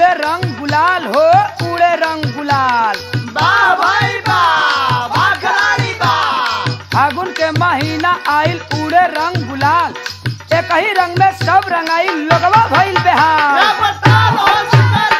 उड़े रंग गुलाल हो उड़े रंग गुलाल वाह भाई वाह वाह खिलाड़ी वाह फागुन के महीना आइल उड़े रंग गुलाल एक ही रंग में सब रंगाई लोगवा भइल बेहाल क्या बता लो शिकर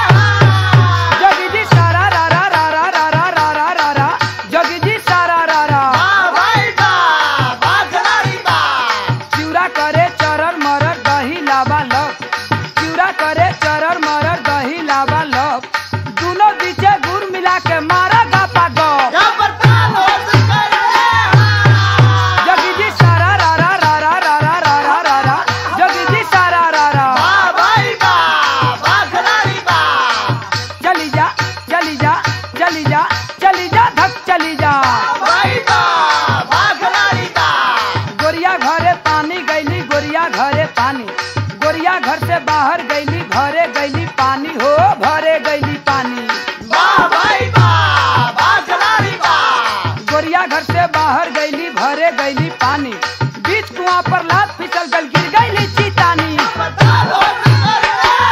रे जोगी जी सारा रा रा रा रा रा रा रा रा रा रा जोगी जी सारा रा रा वाह भाई वाह वाह खिलाड़ी वाह चिउरा करे चरर मरर दही लाबा लब चिउरा करे चरर मरर दही लाबा लब दोनों बीचे गुड़ मिला के मारा गापा गप क्या बता लो शिकर रे जोगी जी सारा रा रा रा रा रा रा रा रा रा रा जोगी जी सारा रा रा वाह भाई वाह वाह खिलाड़ी वाह चली जा चली जा चली जा चली जा धक चली जा भाई वाह वाह खिलाड़ी वाह गोरिया घरे पानी गईली गोरिया घरे पानी गोरिया घर से बाहर गईली घरे गईली पानी हो भरे गईली पानी वाह भाई वाह वाह खिलाड़ी वाह गोरिया घर से बाहर गईली भरे गईली पानी बीच कुआं पर लात फिसल गल गिर गईली चीतानी बता लो शिकर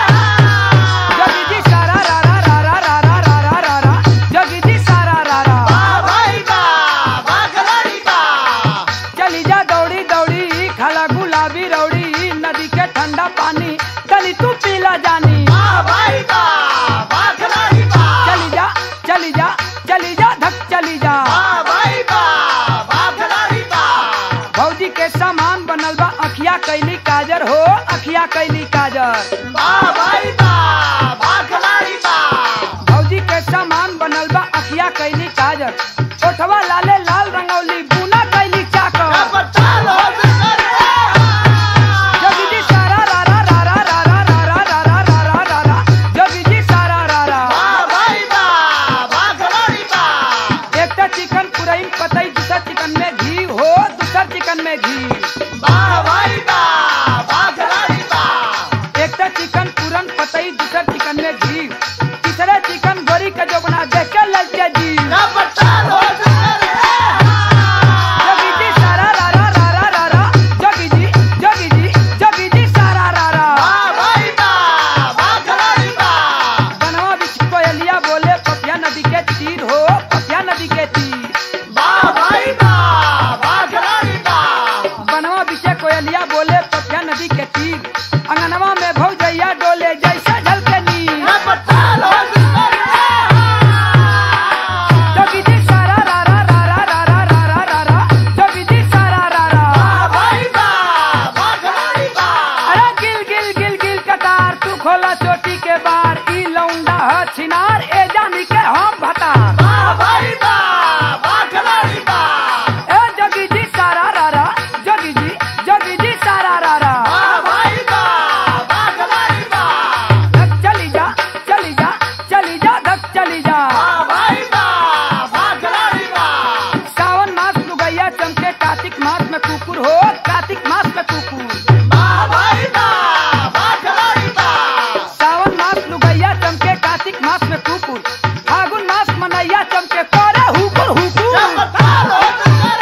रे जोगी जी सारा रा रा रा रा रा रा रा रा रा रा जोगी जी सारा रा रा वाह भाई वाह वाह खिलाड़ी वाह चली जा दौड़ी दौड़ी खाला गुलाबी रौड़ी नदी के ठंडा पानी चली तू पीला जानी वाह भाई वाह वाह खिलाड़ी वाह चली जा चली जा चली जा धक चली जा वाह भाई वाह वाह खिलाड़ी वाह भौजी के सामान बनल बा अखिया कैली काजर हो अखिया कैली काजर वाह भाई वाह वाह खिलाड़ी वाह भौजी के सामान बनल बा अखिया कैली काजर ओठवा लाले लाल रंगौली बुना कैली क्या चाकर बता लो शिकर रे जोगी जी सारा रा रा रा रा रा रा रा रा रा रा रा रा रा रा जोगी जी सारा रा रा वाह भाई वाह वाह खिलाड़ी वाह एक तो चिकन पुरैन पतई दूसर चिकन में घी हो दूसर चिकन में घी वाह भाई वाह वाह खिलाड़ी वाह एक तो चिकन पूरन पतई दूसर चिकन में घी तीसरे चिकन गोरी का जो बना देख के ललचे जी क्या बता लो शिकर जोगी रे जी सारा रा रा रा रा रा रा जोगी जी जोगी जी जोगी जी सारा रा रा वाह भाई वाह वाह खिलाड़ी वाह बनवा बिच कोयलिया बोले पपिया नदी के तीर हो पपिया नदी के तीर वाह भाई वाह वाह खिलाड़ी वाह बनवा बिचे कोयलिया बोले पपिया नदी के तीर अंगनवा में भौजैया डोले जैसे झलके नीर क्या बता लो शिकर रे जोगी जी सारा रा रा रा रा रा रा रा रा रा रा जोगी जी सारा रा रा वाह भाई वाह वाह खिलाड़ी वाह अरे गिल गिल गिल गिल कतार तू खोला चोटी के बार ई लौंडा ह छिनार ए जानी के हम भतार वाह भाई वाह वाह खिलाड़ी वाह ए जोगी जी सारा रा रा जोगी जी जोगी जी सारा रा रा वाह भाई वाह वाह खिलाड़ी वाह धक चली जा चली जा चली जा धक चली जा वाह भाई वाह वाह खिलाड़ी वाह सावन मास लुगैया चमके कार्तिक मास में कुकुर हो कार्तिक मास में कुकुर वाह भाई वाह वाह खिलाड़ी वाह सावन मास लुगैया चमके कार्तिक मास में कुकुर फागुन मास मनैया चमके करे हुकुर हुकुर क्या बता लो शिकर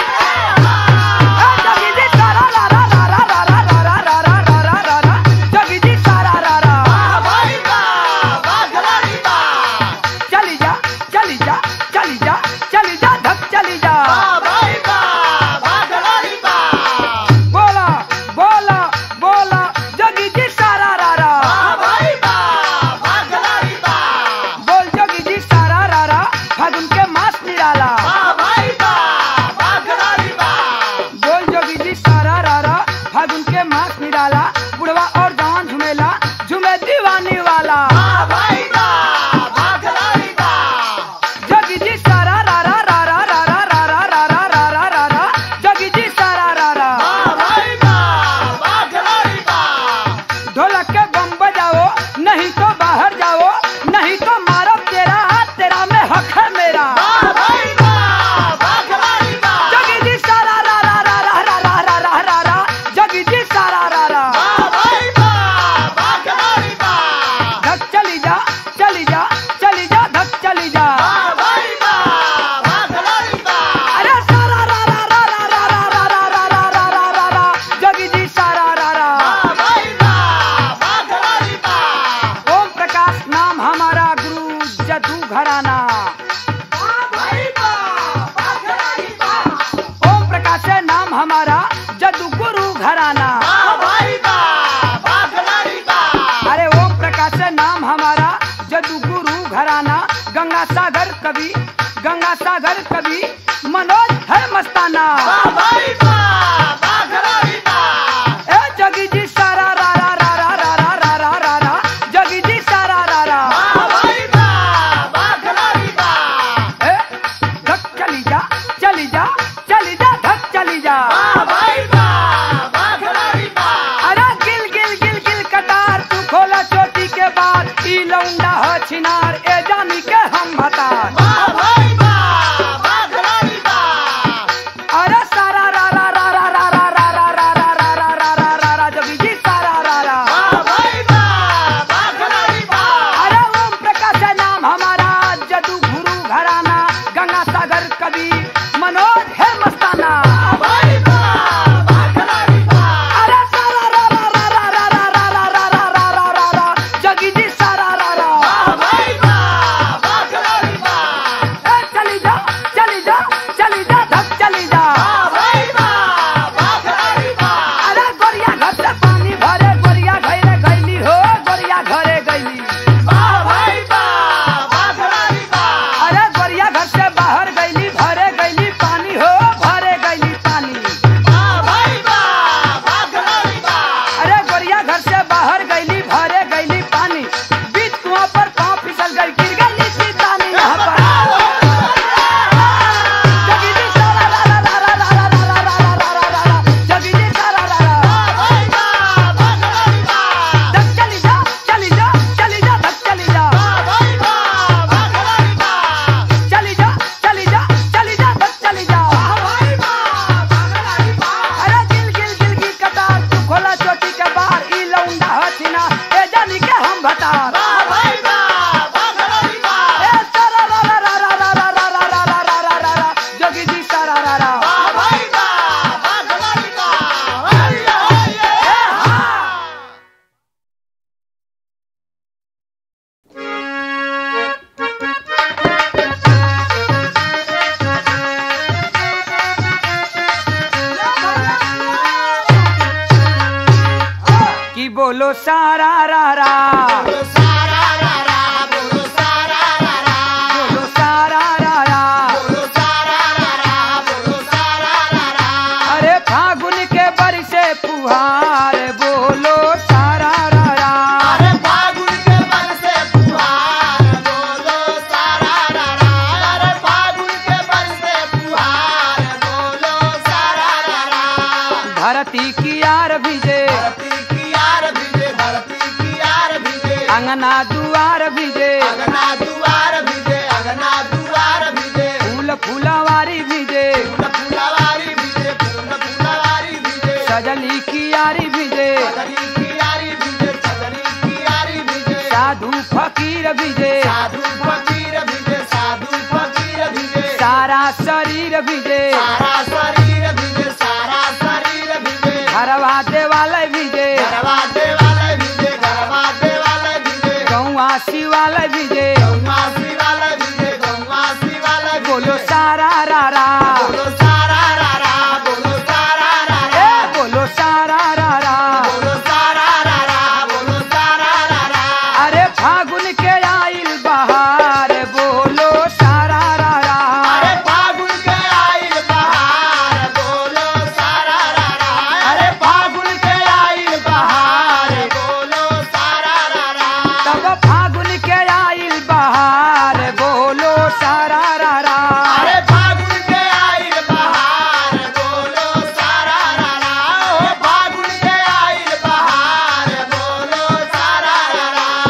ए, जोगी जी सारा रा रा रा रा रा रा रा रा रा रा रा रा रा जोगी जी सारा रा रा वाह भाई वाह वाह खिलाड़ी वाह चली जा चली जा चली जा चली जा धक चली जा वाह भाई वाह वाह खिलाड़ी वाह बोला बोला बोला जोगी जी सारा रा रा वाह भाई वाह वाह खिलाड़ी वाह बोल जोगी जी सारा रा रा फागुन के मास निराला वाह भाई वाह वाह खिलाड़ी वाह बोल जोगी जी सारा रा रा फागुन के मास निराला बुढ़वा और जवान झुमेला झुमे दीवानी वाला वाह भाई वाह वाह खिलाड़ी वाह जोगी जी सारा रा रा रा रा रा रा रा रा रा रा रा रा रा रा जोगी जी सारा रा रा वाह भाई वाह वाह खिलाड़ी वाह ढोलक के बम बजाओ नहीं तो बाहर जाओ नहीं तो मारो तेरा हाथ तेरा में हक है मेरा वाह भाई वाह वाह खिलाड़ी वाह जोगी जी सारा रा रा रा रा रा रा रा रा रा रा जोगी जी सारा रा रा वाह भाई वाह वाह खिलाड़ी वाह धक चली जा चली जा चली जा धक चली जा वाह भाई वाह वाह खिलाड़ी वाह अरे सारा रा रा रा रा रा रा रा रा रा रा रा रा रा रा जोगी जी सारा रा रा वाह भाई वाह वाह खिलाड़ी वाह ओम प्रकाश घराना वाह भाई वाह वाह खिलाड़ी वाह ओम प्रकाश है नाम हमारा जदू गुरु घराना वाह भाई वाह वाह खिलाड़ी वाह अरे ओम प्रकाश है नाम हमारा जदू गुरु घराना गंगा सागर कवि गंगा सागर कवि मनोज है मस्ताना वाह भाई वाह वाह खिलाड़ी वाह ए जगी जी सारा रा रा रा रा रा रा रा रा रा रा जगी जी सारा रा रा वाह भाई वाह वाह खिलाड़ी वाह ए धक चली जा चली जा चली जा धक चली जा वाह भाई वाह वाह खिलाड़ी वाह अरे गिल गिल गिल गिल कटार तू खोला चोटी के बाद ई लौंडा हो छिनार ए जानी के हम भतार वाह भाई वाह वाह खिलाड़ी वाह अरे सारा रा रा रा रा रा रा रा रा रा रा रा रा रा रा रा रा जगी जी सारा रा रा वाह भाई वाह वाह खिलाड़ी वाह अरे ओम प्रकाश है नाम हमारा जदू गुरु घराना गंगा सागर कवि मनोज है मस्ताना भाई वाह वाह खिलाड़ी वाह अरे सारा रा रा रा रा रा रा रा रा रा रा रा रा रा जगी जी सारा रा रा वाह भाई वाह वाह खिलाड़ी वाह ए चली जा चली जा चली जा धक चली जा वाह भाई वाह वाह खिलाड़ी वाह अरे गोरिया घर से पानी भरे गोरिया घरे गईली हो गोरिया घरे गईली वाह भाई वाह वाह खिलाड़ी वाह अरे गोरिया घर से बाहर गईली भरे गईली पानी हो भरे गईली पानी वाह भाई वाह वाह खिलाड़ी वाह अरे गोरिया घर से बाहर गईली भरे गईली पानी बीच कुआं पर पाँव फिसल गई गिर गई सीतानी यहाँ पर जगी जी सारा रा रा रा रा रा रा रा रा रा रा रा रा जगी जी सारा रा रा वाह भाई वाह वाह खिलाड़ी वाह धक चली जा चली जा चली जा धक चली जा वाह भाई वाह वाह खिलाड़ी वाह चली जा चली जा चली जा धक चली जा वाह भाई वाह वाह खिलाड़ी वाह अरे गिल गिल गिल गिल कतार तू खोला चोटी के बाहर ई लौंडा हथिना ए जानी के हम भतार वाह भाई वाह वाह खिलाड़ी वाह ए सारा रा रा रा रा रा रा रा रा रा रा रा रा रा जोगी जी सारा रा रा वाह भाई वाह वाह खिलाड़ी वाह हरिया हरिया कि बोलो सारा रा रा बोलो सारा रा रा बोलो सारा रा रा बोलो सारा रा रा बोलो सारा रा रा बोलो सारा रा रा अरे फागुन के बरसे फुहार बोलो सारा रा रा अरे फागुन के बन से फुहार बोलो सारा रा रा अरे फागुन के बन से फुहार बोलो सारा रा रा धरती की यार भिजे धरती की यार भिजे धरती की यार भिजे अंगना दुआर भिजे अगना दुआर भिजे अगना दुआर भिजे फूल फूलवारी भिजे फूल फुलवारी भिजे फूल फुलवारी भिजे सजली की यारी भिजे चदरी की यारी भिजे चदरी की यारी भिजे साधु फकीर भिजे साधु फकीर भिजे साधु फकीर भिजे सारा शरीर भिजे सारा शरीर भिजे सारा शरीर भिजे घरवा देवालय भिजे गरबा देवालय भिजे गरबा देवालय भिजे गौआ शिवालय भिजे गौवा शिवालय भिजे गौवा शिवालय भिजे बोलो सारा रा रा बोलो सारा रा रा बोलो सारा रा ए रा बोलो सारा रा रा बोलो सारा रा रा बोलो सारा रा रा अरे फागुन के आइल बहार बोलो सारा रा रा अरे फागुन के आइल बहार बोलो सारा रा रा अरे फागुन के आइल बहार बोलो सारा रा रा तब फागुन के आइल बहार बोलो सारा रा रा अरे फागुन के आइल बहार बोलो सारा रा रा ओ फागुन के आइल बहार बोलो सारा रा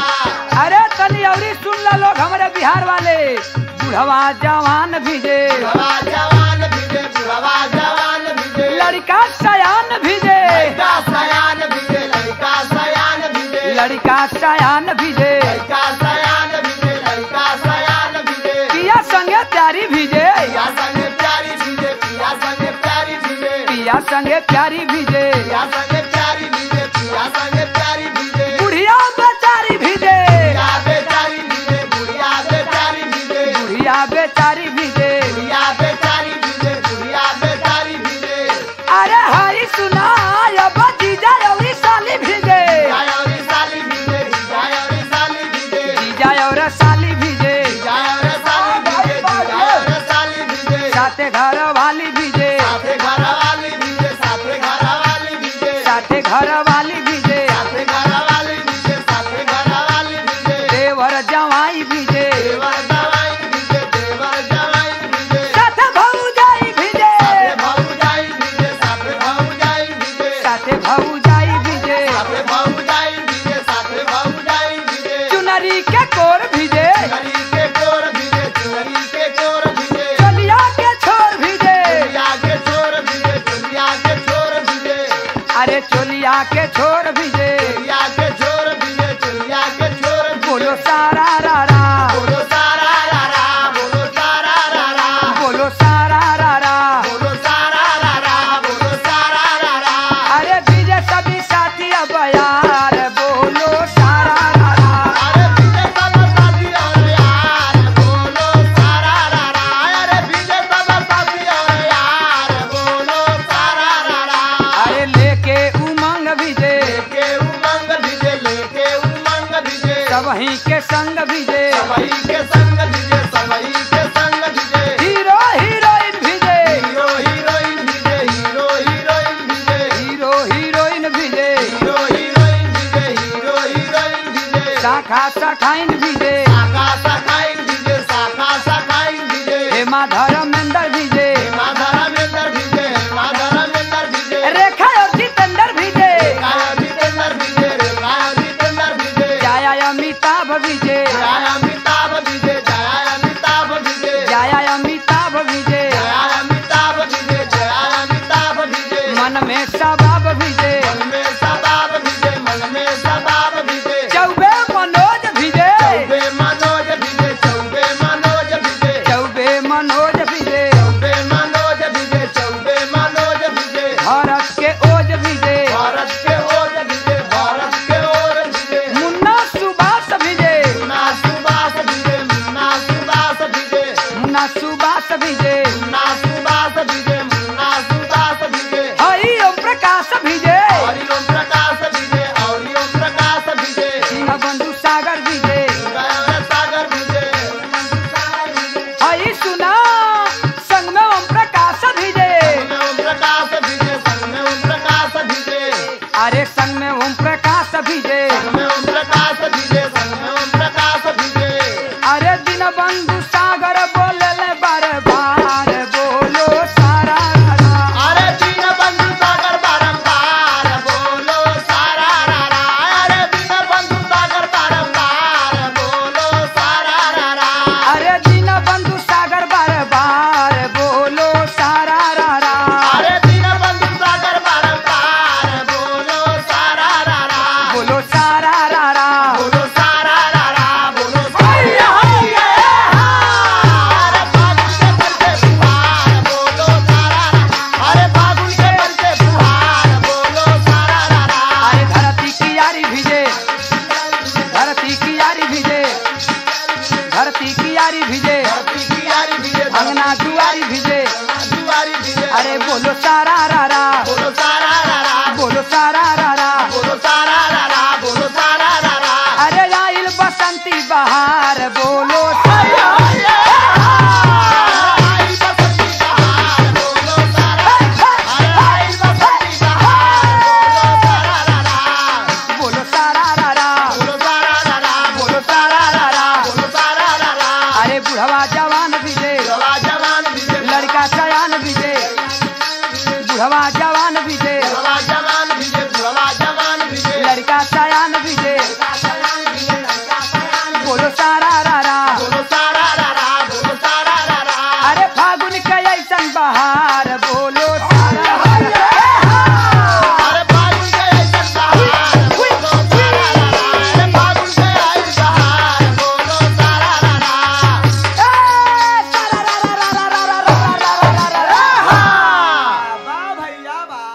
रा अरे तनी अवरी सुन ला लोग हमारे बिहार वाले बुढ़वा जवान भिजे बुढ़वा जवान भिजे बुढ़वा जवान भिजे लड़का सयान भिजे लड़का सयान भिजे लड़का सयान भिजे लड़का सयान भिजे लड़का सयान भिजे लड़का सयान भिजे पिया संगे प्यारी भिजे पिया संगे प्यारी भिजे पिया संगे प्यारी भिजे पिया संगे प्यारी भिजे पिया संगे प्यारी भिजे पिया संगे प्यारी भिजे बुढ़िया बेचारी भिजे बुढ़िया बेचारी भिजे बुढ़िया बेचारी जीजा साली भीजे जाए रे साली भीजे जाए रे साली भीजे साथे घर वाली भीजे साथे घर वाली भीजे साथे घर वाली भीजे साथे घर वाली भीजे साथे घर वाली भीजे साथे घर वाली भीजे देवर जवाई भीजे देवर जवाई भीजे देवर जवाई भीजे साथे भौजाई भीजे साथे भौजाई भीजे साथे भौजाई भीजे साथे भौजाई भीजे साथे भौजाई भीजे साथे भौजाई भीजे चुनरी के कोर भीजे चुनरी के कोर भीजे चुनरी के कोर भीजे चलिया के छोर भीजे चुलिया के छोर भीजे चुलिया के छोर भीजे अरे चोलिया के छोर भीजे चुलिया के छोर भीजे चुलिया के छोर भीजे बोलो सारा रा रा बोलो सारा रा रा बोलो सारा रा रा बोलो सारा रा रा बोलो सारा रा रा बोलो सारा रा रा अरे भीजे सभी साथी अब यार बोलो सारा रा रा अरे बीजे सब साथी और यार बोलो सारा रा रा अरे बीजे सब साथी और यार बोलो सारा रा रा अरे लेके उमंग भीजे लेके उमंग भीजे लेके उमंग भीजे सबही के संग भीजे सबई के संग भीजे सबई के संग भीजे हीरो हीरोइन भीजे हीरो हीरोइन भीजे हीरो हीरोइन भीजे हीरो हीरोइन भीजे हीरो हीरोइन भीजे हीरो हीरोइन भीजे शाखा शाखाइन भीजे शाखा शाखाइन भीजे शाखा शाखाइन भीजे हेमा धर्मेंद्र भीजे माधरा मेंदर भीजे माधरा मेंदर भीजे रेखा और जितेंद्र भीजे काया जितेंद्र भीजे रे काया जितेंद्र भीजे जाया अमिताभ भीजे जया अमिताभ भीजे जया अमिताभ भीजे जाया अमिताभ भीजे जया अमिताभ भीजे जया अमिताभ भीजे मन में सबाब भीजे मन में सबाब भीजे मन में सबाब भीजे चौबे मनोज भीजे चौबे मनोज भीजे चौबे मनोज भीजे चौबे मनोज भीजे चौबे मनोज भीजे चौबे मनोज भीजे भारत के ओज भीजे भारत के ओर भीजे भारत के ओर भीजे मुन्ना सुभाष भीजे मुन्ना सुबास भीजे मुन्ना सुबास भीजे मुन्ना सुभाष भीजे मुन्ना सुबास भीजे मुन्ना सुबास भीजे हरि ओम प्रकाश भीजे हरि ओम प्रकाश भीजे हरि ओम प्रकाश भीजे सिंह बंधु सागर भीजे गया सागर भीजे हरि सुना संग में ओम प्रकाश भीजे संग में ओम प्रकाश भीजे संग में ओम प्रकाश भीजे अरे संग में ओम प्रकाश भीजे संग में ओम प्रकाश भीजे संग में ओम प्रकाश भीजे अरे दिन बंधु सागर बोले ले बार बार बोलो सारा रा रा। अरे दीन बंधु सागर बारंबार बोलो सारा रा रा अरे दीन बंधु सागर बारंबार बोलो सारा रा रा अरे दिन बंधु सागर बार बार बोलो सारा रा रा अरे दीन बंधु सागर बारंबार बोलो सारा रा रा बोलो सारा रा रा बोलो सारा रा रा बोलो हैया हैया अरे फागुन के बरसे फुहार बोलो सारा रा अरे फागुन के बरसे फुहार बोलो सारा रा रा अरे धरती की यारी भीजे धरती की यारी भीजे धरती की यारी भीजे धरती की यारी भीजे अंगना दुआरी भीजे दुआरी भीजे अरे बोलो सारा रा रा बोलो सारा रा रा बोलो सारा रा रा बोलो सारा रा रा बोलो सारा रा रा अरे आइल बसंती बहार बोलो हैया सारा हैया आई बसंती बहार बोलो सारा अरे आई बसंती बहार बोलो सारा रा रा बोलो सारा रा रा बोलो सारा रा रा बोलो सारा रा रा बोलो सारा रा रा अरे बुढ़वा जवान भीजे जवा जवान भीजे लड़का सयान भीजे बुढ़वा जवान भीजे जवा जवान भीजे जवा जवान भीजे लड़का सयान भीजे बोलो सारा रा रा बोलो सारा रा रा बोलो सारा रा रा अरे फागुन के ऐसन बहार बोलो सारा रा रा। अरे फागुन के ऐसन बहार बोलो सारा रा रा अरे फागुन के ऐसन बहार बोलो सारा रा रा ए, सारा रा रा रा रा रा रा रा रा रा रा रा। हाँ। वाह भैया वाह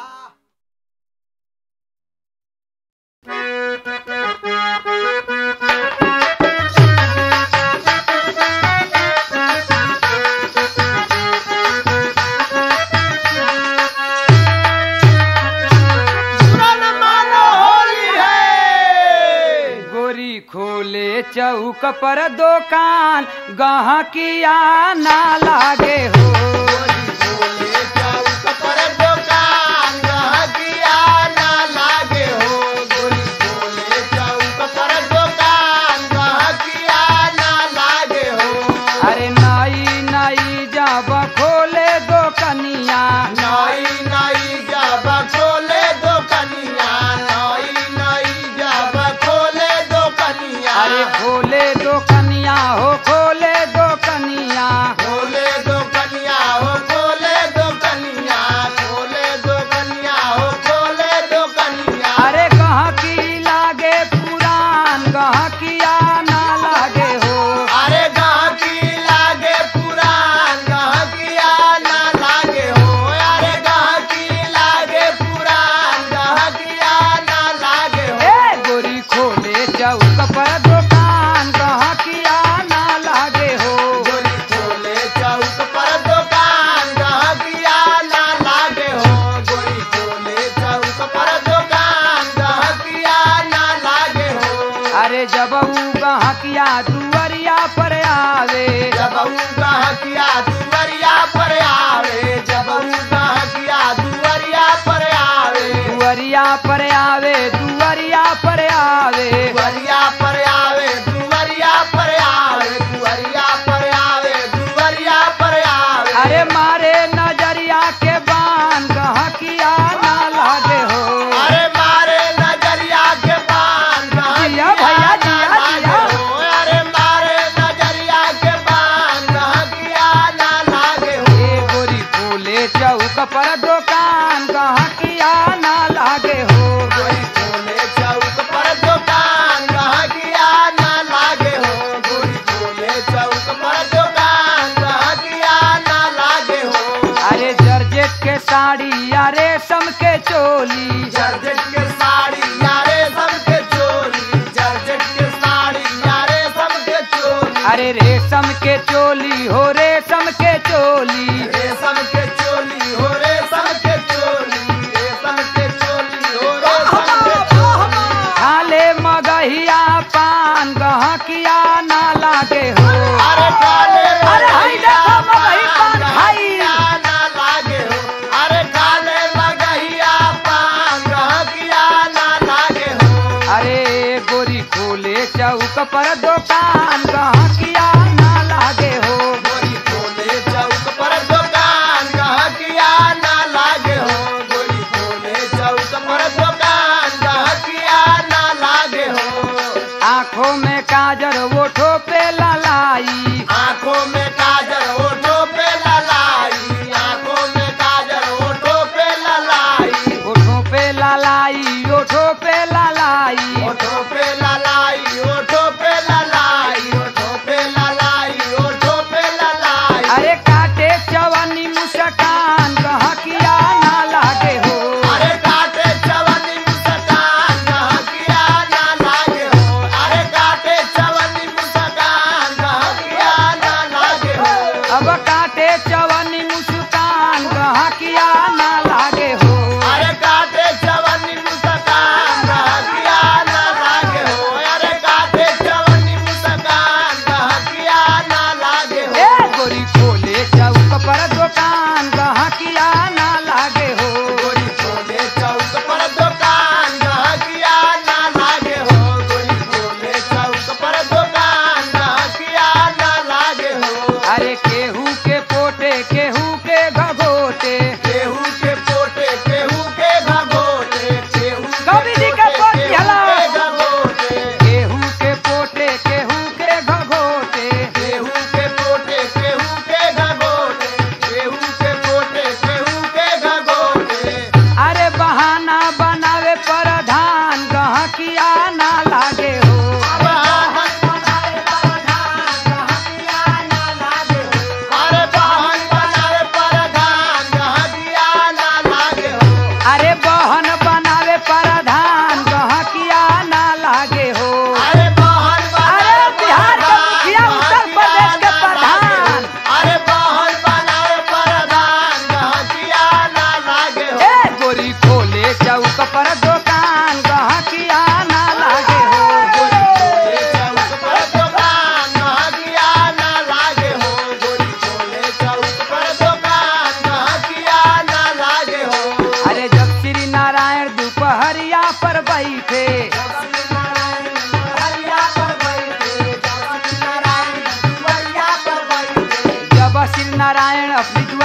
Thank चौक पर दुकान गहकिया ना लागे हो गोरी खोले चौक पर दुकान गहकिया ना लागे हो गोरी खोले चौक पर दुकान गहकिया ना लागे हो अरे नई नई जब खोले दुकनिया नई नई जब खोले दो कनिया नई नई जब खोले दो कनिया अरे खोले दुकनिया हो खोले दुकनिया खोले दो कनिया हो खोले दो कनिया खोले दो कनिया हो खोले दो कनिया अरे गहकी लागे पुरान गहकिया ना लागे हो अरे गाकी लागे पुरान गहकिया ना लागे हो अरे गाकी लागे पुरान गहकिया ना लागे हो ए गोरी खोले चौक पर दुकान गहकिया ना लागे हो गोरी खोले चौक पर दुकान गहकिया ना लागे हो गोरी खोले चौक पर दुकान गहकिया ना लागे हो अरे जब ऊ गहकिया दुवरिया पर आवे जब ऊ गहकिया दुवरिया पर आवे जब ऊ गहकिया दुवरिया पर आवे दुवरिया पर आवे दुवरिया पर आवे दुवरिया पर आवे दुवरिया पर आवे दुवरिया पर आवे दुवरिया पर आवे अरे मारे नजरिया के बान गहकिया ना लागे हो अरे मारे नजरिया के पान जिया भैया, जिया, जिया। अरे मारे नजरिया के पान गहकिया ना लागे हो ए गोरी खोले चौक पर दुकान गहकिया ना लागे हो गोरी खोले चौक पर दुकान गहकिया ना लागे हो गोरी खोले चौक पर दुकान गहकिया ना लागे हो अरे जर्जेट के साड़ी या रेशम के चोली जर्जट के साड़ी यारे सबके चोली जर्जट के साड़ी यारे सबके चोली अरे रेशम के चोली हो रेशम के चोली रेशम के चोली हो रेशम के चोली रेशम के चोली हो रेशम के चोली खाले मगहिया पान गहकिया ना लागे हो अरे काले अरे हाय देखो मगही पान खाई। गहकिया ना लागे हो अरे काले मगहिया पान गहकिया ना लागे हो अरे गोरी खोले चौक पर दुकान गहकिया ना लागे हो गोरी खोले चौक पर दुकान गहकिया ना लागे हो गोरी खोले चौक पर दुकान गहकिया ना लागे हो आंखों में काजर ओठो पे ललाई आंखों में काजल ओठों पे ललाई आंखों में काजल ओठों पे ललाई ओठो पे ललाई ओठो पे ललाई ओठों पे ललाई ओठों पे ललाई ओठों पे ललाई ओठों पे ललाई अरे काटे चवनी मुस्कान गहकिया ना लागे हो अरे काटे चवनी मुस्कान गहकिया ना लागे हो अरे काटे चवनी मुस्कान गहकिया ना लागे हो अब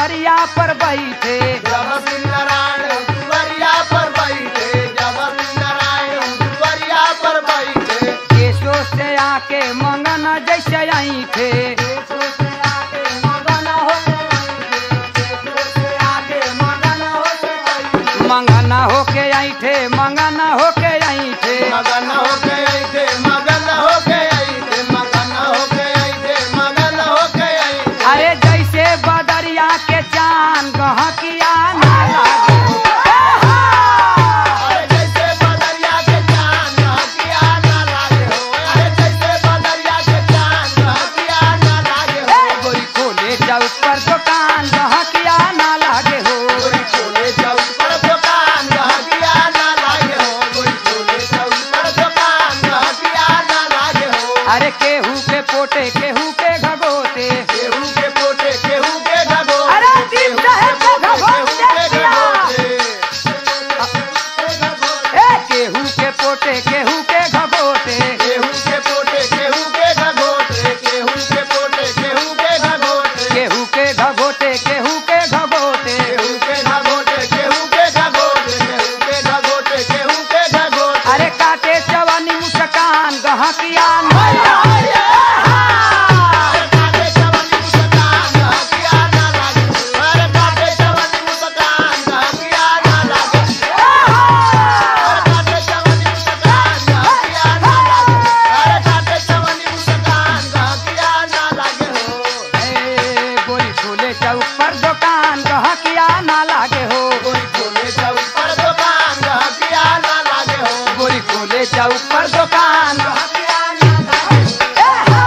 दुआरिया पर बैठे जब श्री नारायण दुआरिया पर बैठे जब श्री नारायण दुआरिया पर बैठे केशो से आके मंगन जैसे आई थे मंगना होके आई थे मंगना होके आई थे मगन हो गए थे मगन हो गए थे मगन हो गए थे मगन हो गए थे अरे जैसे बदरिया के चांद गहकिया ना लागे अरे जैसे बदरिया के चांद हकिया ना लागे हो अरे जैसे बदरिया के चांद हकिया ना लागे हो गोरी खोले चौक पर दुकान गहकिया ना लागे हो गोरी खोले चौक पर दुकान हकिया ना लागे हो गोरी खोले चौक पर दुकान हकिया ना लागे हो अरे केहू के पोटे केहू के घगोते केहू के पोटे केहू के घगो अरे दीप साहब के घगोते दिया। ए केहू के पोटे केहू के घगोते केहू के पोटे केहू के घगोटे केहू के पोटे केहू के घगोटे केहू के घगोटे केहू के घगोटे केहू के घगोटे केहू के घगोटे केहू के घगोटे केहू के घगोटे अरे काटे जवानी मुस्कान गहकिया ना अरे काटे चवनी मुस्कान हकिया ना लागे अरे काटे चवनी मुस्कान हकिया ना लागे अरे काटे चवनी मुस्कान हकिया ना लागे अरे काटे चवनी मुस्कान हकिया ना लागे हो ए गोरी खोले चौक पर दुकान गहकिया ना लागे हो गोरी खोले चौक पर दुकान हकिया ना लागे हो गोरी खोले चौक पर दुकान ए हा!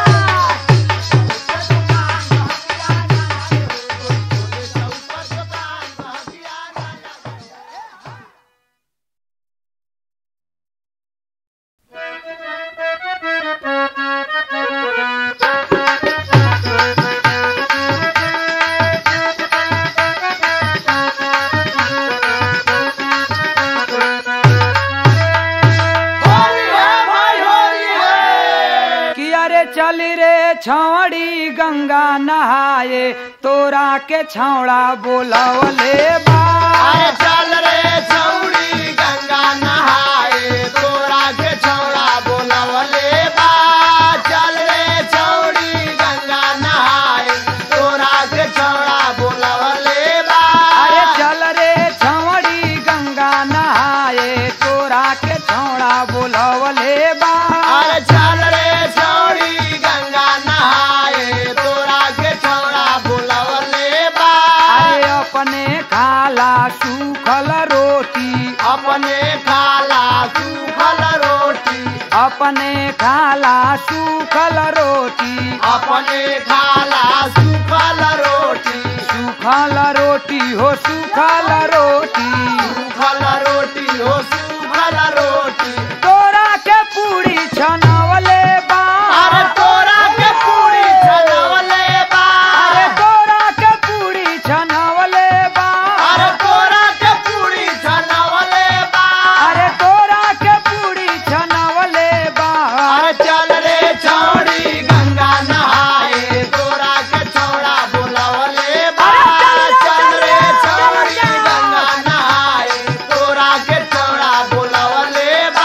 होली है भाई होली है कि अरे चल रे छौड़ी गंगा नहाए तोरा के छौड़ा बोलवले बा अरे चल रे छौड़ी गंगा नहाए तोरा के छौड़ा बोलवले बा चल रे छौड़ी गंगा नहाए तोरा के छौड़ा बोलवले बा अरे चल रे छौड़ी गंगा नहाए तोरा के छौड़ा बोलवले बा अरे चल रे छौड़ी गंगा नहाए तोरा के छौड़ा बोलवले बा अरे अपने खाला सूखल रोटी अपने खाला सूखल रोटी अपने खाला सूखल रोटी अपने खाला सूखल रोटी सूखल रोटी हो सूखल रोटी सूखल रोटी हो सूखल रोटी तोरा के पूरी छनवले बा अरे तोरा के पूरी छनवले बा अरे तोरा के पूरी छनवले बा अरे तोरा के पूरी छनवले बा अरे तोरा के पूरी छनवले बा अरे चल रे छौड़ी गंगा नहाए तोरा के छौड़ा बोलवले बा अरे चल चल रे, रे चल छौड़ी रे। गंगा नहाए तोरा के छौड़ा बोलवले बा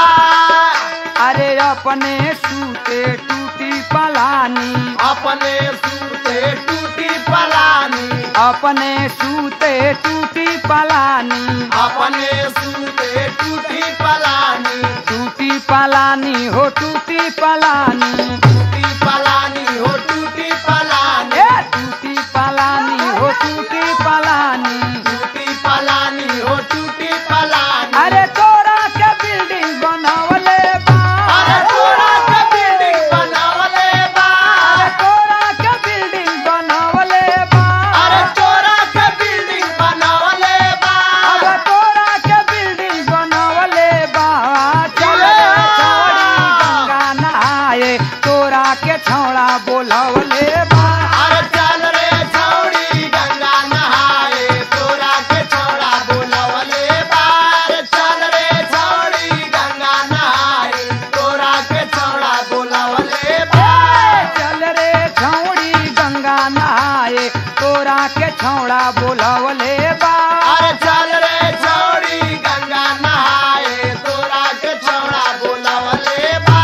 अरे अपने सूते टूटी पलानी अपने सूते टूटी पलानी अपने सूते टूटी पलानी अपने सूते टूटी पलानी टूटी पलानी हो टूटी पलानी टूटी पलानी हो टूटी पलानी ए टूटी पलानी हो टूटी पलानी टूटी पलानी हो टूटी पलानी अरे तोरा के बिल्डिंग बनावले बा अरे तोरा के बिल्डिंग बनावले बा अरे तोरा के बिल्डिंग बनावले बा अरे तोरा के बिल्डिंग बनावले बा अब तोरा के बिल्डिंग बनावले बा चल रे छौड़ी गंगा नहाए तोरा के छौड़ा बोलवले बा अरे चल रे छौड़ी गंगा नहाए तोरा के छौड़ा बोलवले बा अरे चल रे छौड़ी गंगा नहाए तोरा के छौड़ा बोलवले बा चल रे छौड़ी गंगा नहाए तोरा के छौड़ा बोलवले बा अरे चल रे छौड़ी गंगा नहाए तोरा के छौड़ा बोलावले बा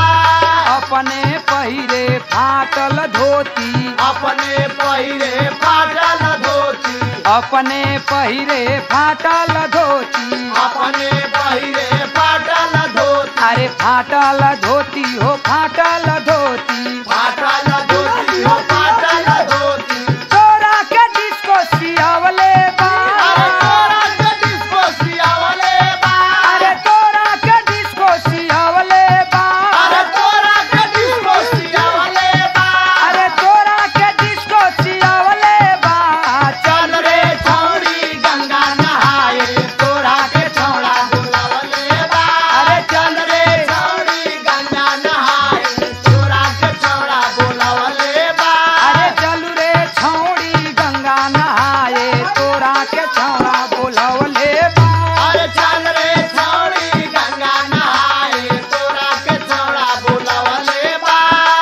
अपने पहिरे फाटल धोती अपने पहिरे फाटल धोती अपने पहिरे फाटल धोती अपने पहिरे फाटल धोती अरे फाटल धोती हो फाटल धोती फाटल धोती हो फाटल धोती तोरा के डिस्को सियावले बा अरे तोरा के डिस्को सियावले बा अरे तोरा के डिस्को सियावले बा अरे तोरा के डिस्को सियावले बा अरे तोरा के डिस्को सियावले बा चल रे छौड़ी गंगा नहाए तोरा के छौड़ा बोलावले बा अरे चल रे छौड़ी गंगा नहाए तोरा के छौड़ा बोलावले बा अरे चलू रे छौड़ी गंगा नहाए तोरा के छौड़ा बोलवले बा अरे चल रे छौड़ी गंगा नहाए तोरा के छौड़ा बोलावले बा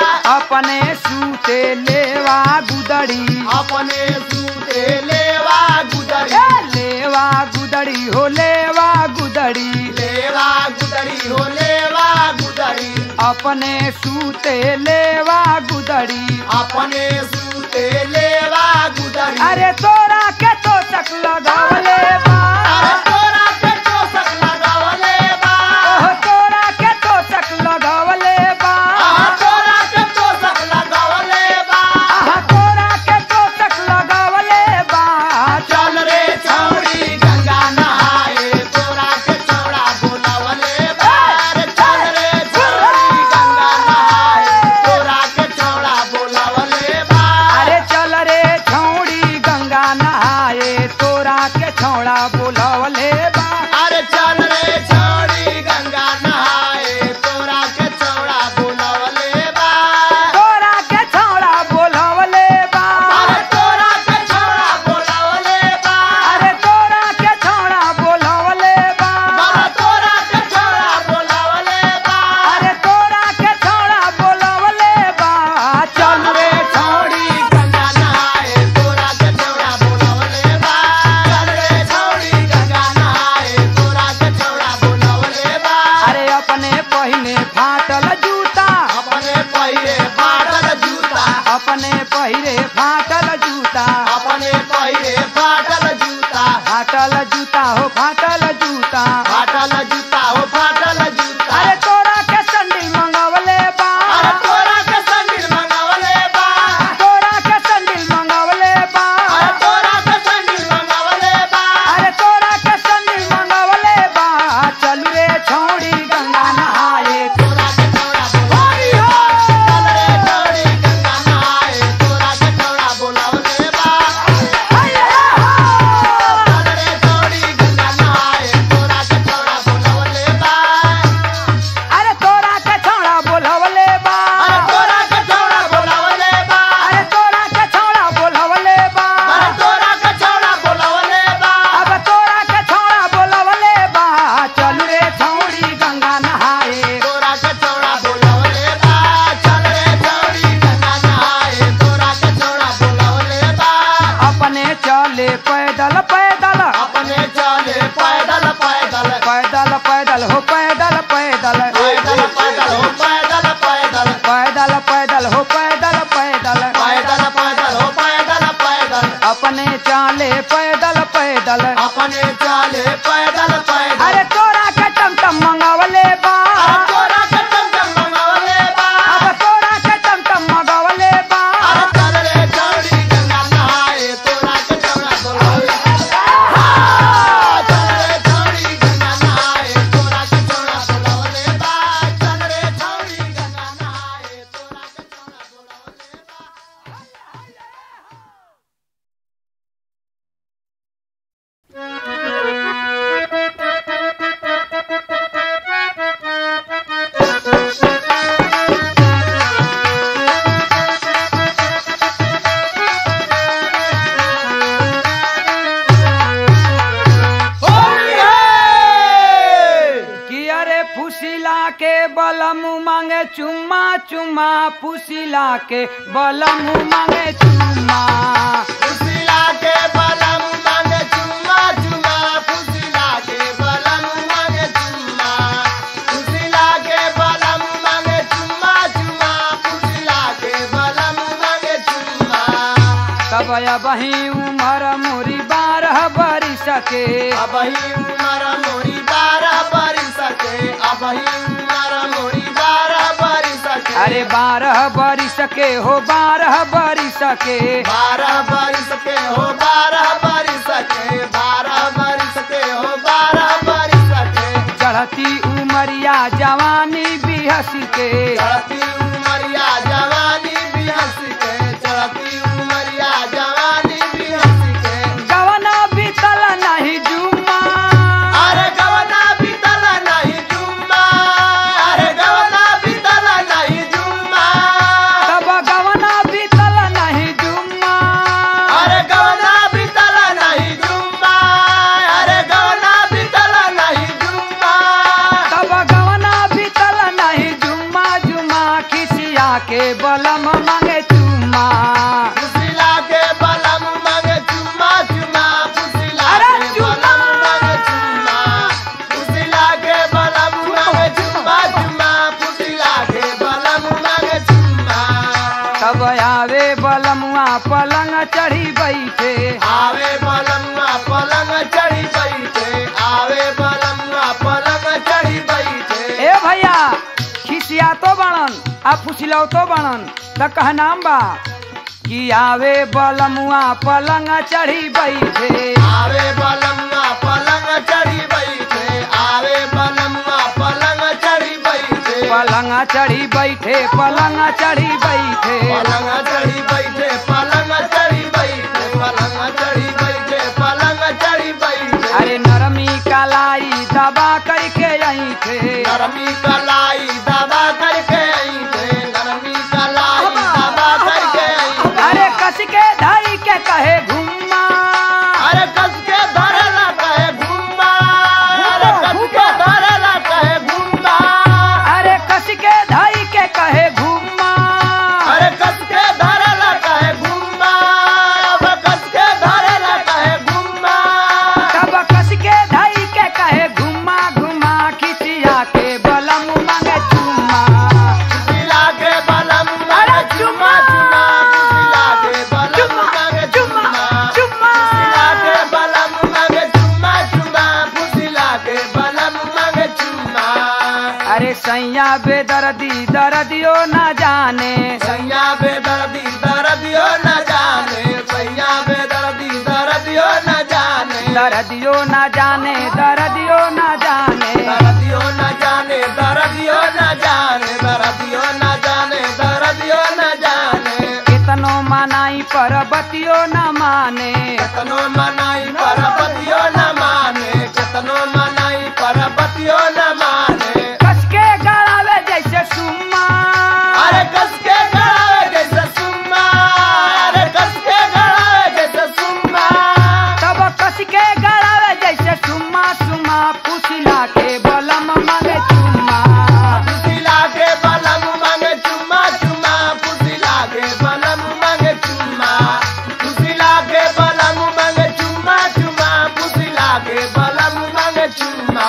अपने सूते लेवा गुदड़ी अपने सूते लेवा गुदरी ए लेवा गुदड़ी हो लेवा गुदड़ी लेवा गुदरी हो लेवा गुदरी अपने सूते लेवा गुदड़ी अपने सूते लेवा गुदरी अरे तोरा के तो तक लगावले बा अरे तोरा के चोसक लगावले बा ओह तोरा के तो तक लगावले बा आहा तोरा के चोसक लगावले बा आहा तोरा के तो तक लगावले बा चल रे छौड़ी गंगा नहाए तोरा के छौड़ा बोलावले बा अरे चल रे छौड़ी गंगा नहाए तोरा के छौड़ा बोलावले बा अरे चल रे छौड़ी गंगा नहाए तोरा के छौड़ा बोलवले बा अरे चल रे छौड़ी गंगा नहाए तोरा के छौड़ा बोलावले बा तोरा के छौड़ा बोलवले बा अरे तोरा के छौड़ा बोलावले बा अरे तोरा के छौड़ा बोलवले बा बाबा तोरा के छौड़ा बोलावले बा अरे तोरा के छौड़ा बोलवले बा चल रे छौड़ी गंगा नहाए तोरा के छौड़ा बोलावले बा चल रे छौड़ी गंगा नहाए तोरा के छौड़ा बोलावले बा अरे अपने पहिने फाटल जूता अपने पहिरे फाटल जूता अपने पहिरे फाटल जूता अपने पहिरे फाटल जूता फाटल जूता हो फाटल जूता फाटल जूता हो फाटल जूता अरे तोरा के संडिल मंगवले बा अरे तोरा के संगिल मंगावले बा तोरा के संडिल मंगवले बा अरे तोरा के संगिल मंगावले बा अरे तोरा के संडिल मंगवले बा चलू रे छौड़ी गंगा नहाए तोरा के छौड़ा बोलावले हो चल रे छौड़ी गंगा नहाए तोरा के छौड़ा बोलावले बा चल रे छौड़ी गंगा नहाए तोरा के छौड़ा बोलावले बा अरे तोरा के छौड़ा बोलवले बा अरे तोरा के छौड़ा बोलावले बा अरे तोरा के छौड़ा बोलवले बा अरे तोरा के छौड़ा बोलावले बा अब तोरा के छौड़ा बोलवले बा चलू रे छौड़ी गंगा नहाए तोरा के छौड़ा बोलावले बा चल रे छौड़ी गंगा नहाए तोरा के छौड़ा बोलावले बा अपने चले पैदल पैदल अपने चले पैदल पैदल पैदल पैदल हो पैदल पैदल पैदल पैदल हो पैदल पैदल पैदल पैदल हो पैदल पैदल पैदल पैदल हो पैदल पैदल अपने चाले पैदल पैदल अपने चले पैदल पैदल अरे तोरा के टमटम मंगवले बा अरे तोरा के टमटम मंगावले बा अब तोरा के टमटम मंगवले बा अरे चल रे छौड़ी गंगा नहाए तोरा के छौड़ा बोलावले बा चल रे छौड़ी गंगा नहाए तोरा के छौड़ा बोलावले बा चल रे छौड़ी गंगा नहाए तोरा के छौड़ा बोलावले बा होली है कि अरे फुसिला के बलम मांगे चुम्मा चुम्मा फुसिला के बलम मांगे चुम्मा उसिला के बल तब बही उमर मोरी बारह बरिस के अबही उमर मोरी बारह बरिस के अबही उमर मोरी बारह बरिस के अरे बारह बरिस के हो बारह बरिस के बारह बरिस के हो बारह बरिस के बारह बरिस के हो बारह बरिस के चढ़ती उमरिया जवानी बिहस के चढ़ती उमरिया जवानी भी हंस के चढ़ती उमरिया जवानी भी हंस के गवना बीतल नहीं जुम्मा अरे गवना बीतल नहीं जुम्मा अरे गवना बीतल नहीं जुम्मा तब गवना बीतल नहीं जुम्मा अरे गवना बीतल नहीं जुम्मा अरे गवना बीतल नहीं जुम्मा तब गवना बीतल नहीं जुम्मा जुम्मा खिसिया के बलम मांगे चुम्मा पुसिला के बलम मांगे चुम्मा चुम्मा पुसिला अरे के चुम्मा! बलम मांगे चुम्मा पुसिला के बलम मांगे चुम्मा चुम्मा पुसिला के बलम मांगे चुम्मा तब आवे बलमुआ पलंग चढ़ी बैठे आवे बलमुआ पलंग चढ़ी बैठे आवे बलमुआ पलंग चढ़ी बैठे ए भैया खिसिया तो बनन आ फुसिलौ तो बनन त कह नाम बा कि आवे बलमुआ पलंग चढ़ी बैठे आवे बलमुआ पलंग चढ़ी बैठे आवे बलमुआ पलंग चढ़ी बैठे पलंग चढ़ी बैठे पलंग चढ़ी बैठे पलंग चढ़ी बैठे पलंग चढ़ी बैठे पलंग चढ़ी बैठे पलंग चढ़ी बैठे अरे नरमी कलाई दबा करके आई थे नरमी कलाई दबा करके आई थे नरमी कलाई दबा करके आई थे अरे कस के धाई के कहे घुम्मा अरे कस के धरला कहे घुम्मा अरे कस के धरला कहे घुम्मा अरे कस के धाई के कहे घुम्मा अरे कस के धरला कहे घुम्मा अब कस के धरला कहे घुम्मा तब कस के धाई के कहे घुम्मा घुमा खिसिया के बलम मांगे चुम्मा पुसिला के बलम मांगे चुम्मा चुम्मा पुसिला के बलम मांगे चुम्मा चुम्मा पुसिला के बलम मांगे चुम्मा चुम्मा पुसिला के बलम मांगे चुम्मा अरे सैया बेदर्दी दर्दियो न जाने सैया बेदर्दी दर्दियो न जाने सैया बेदर्दी दर्दियो न जाने दर्दियो न जाने दर्दियो न जाने दर्दियो न जाने दर्दियो न जाने दर्दियो न जाने दर्दियो न जाने कितनो मनाई पर बतियो न माने केतनो मनाई परपतियो न माने केतनो मनाई परपतियो न माने कस के गड़ावे जैसे सुम्मा अरे कस के गड़ावे जैसे सुम्मा अरे कस के गड़ावे जैसे सुम्मा तब कस के गड़ावे जैसे सुम्मा सुम्मा पुसिला के बलम मांगे चुम्मा पुसिला के बलम मांगे चुम्मा चुम्मा पुसिला के बलम मांगे चुम्मा पुसिला के बलम मांगे चुम्मा चुम्मा पुसिला के बलम मांगे चुम्मा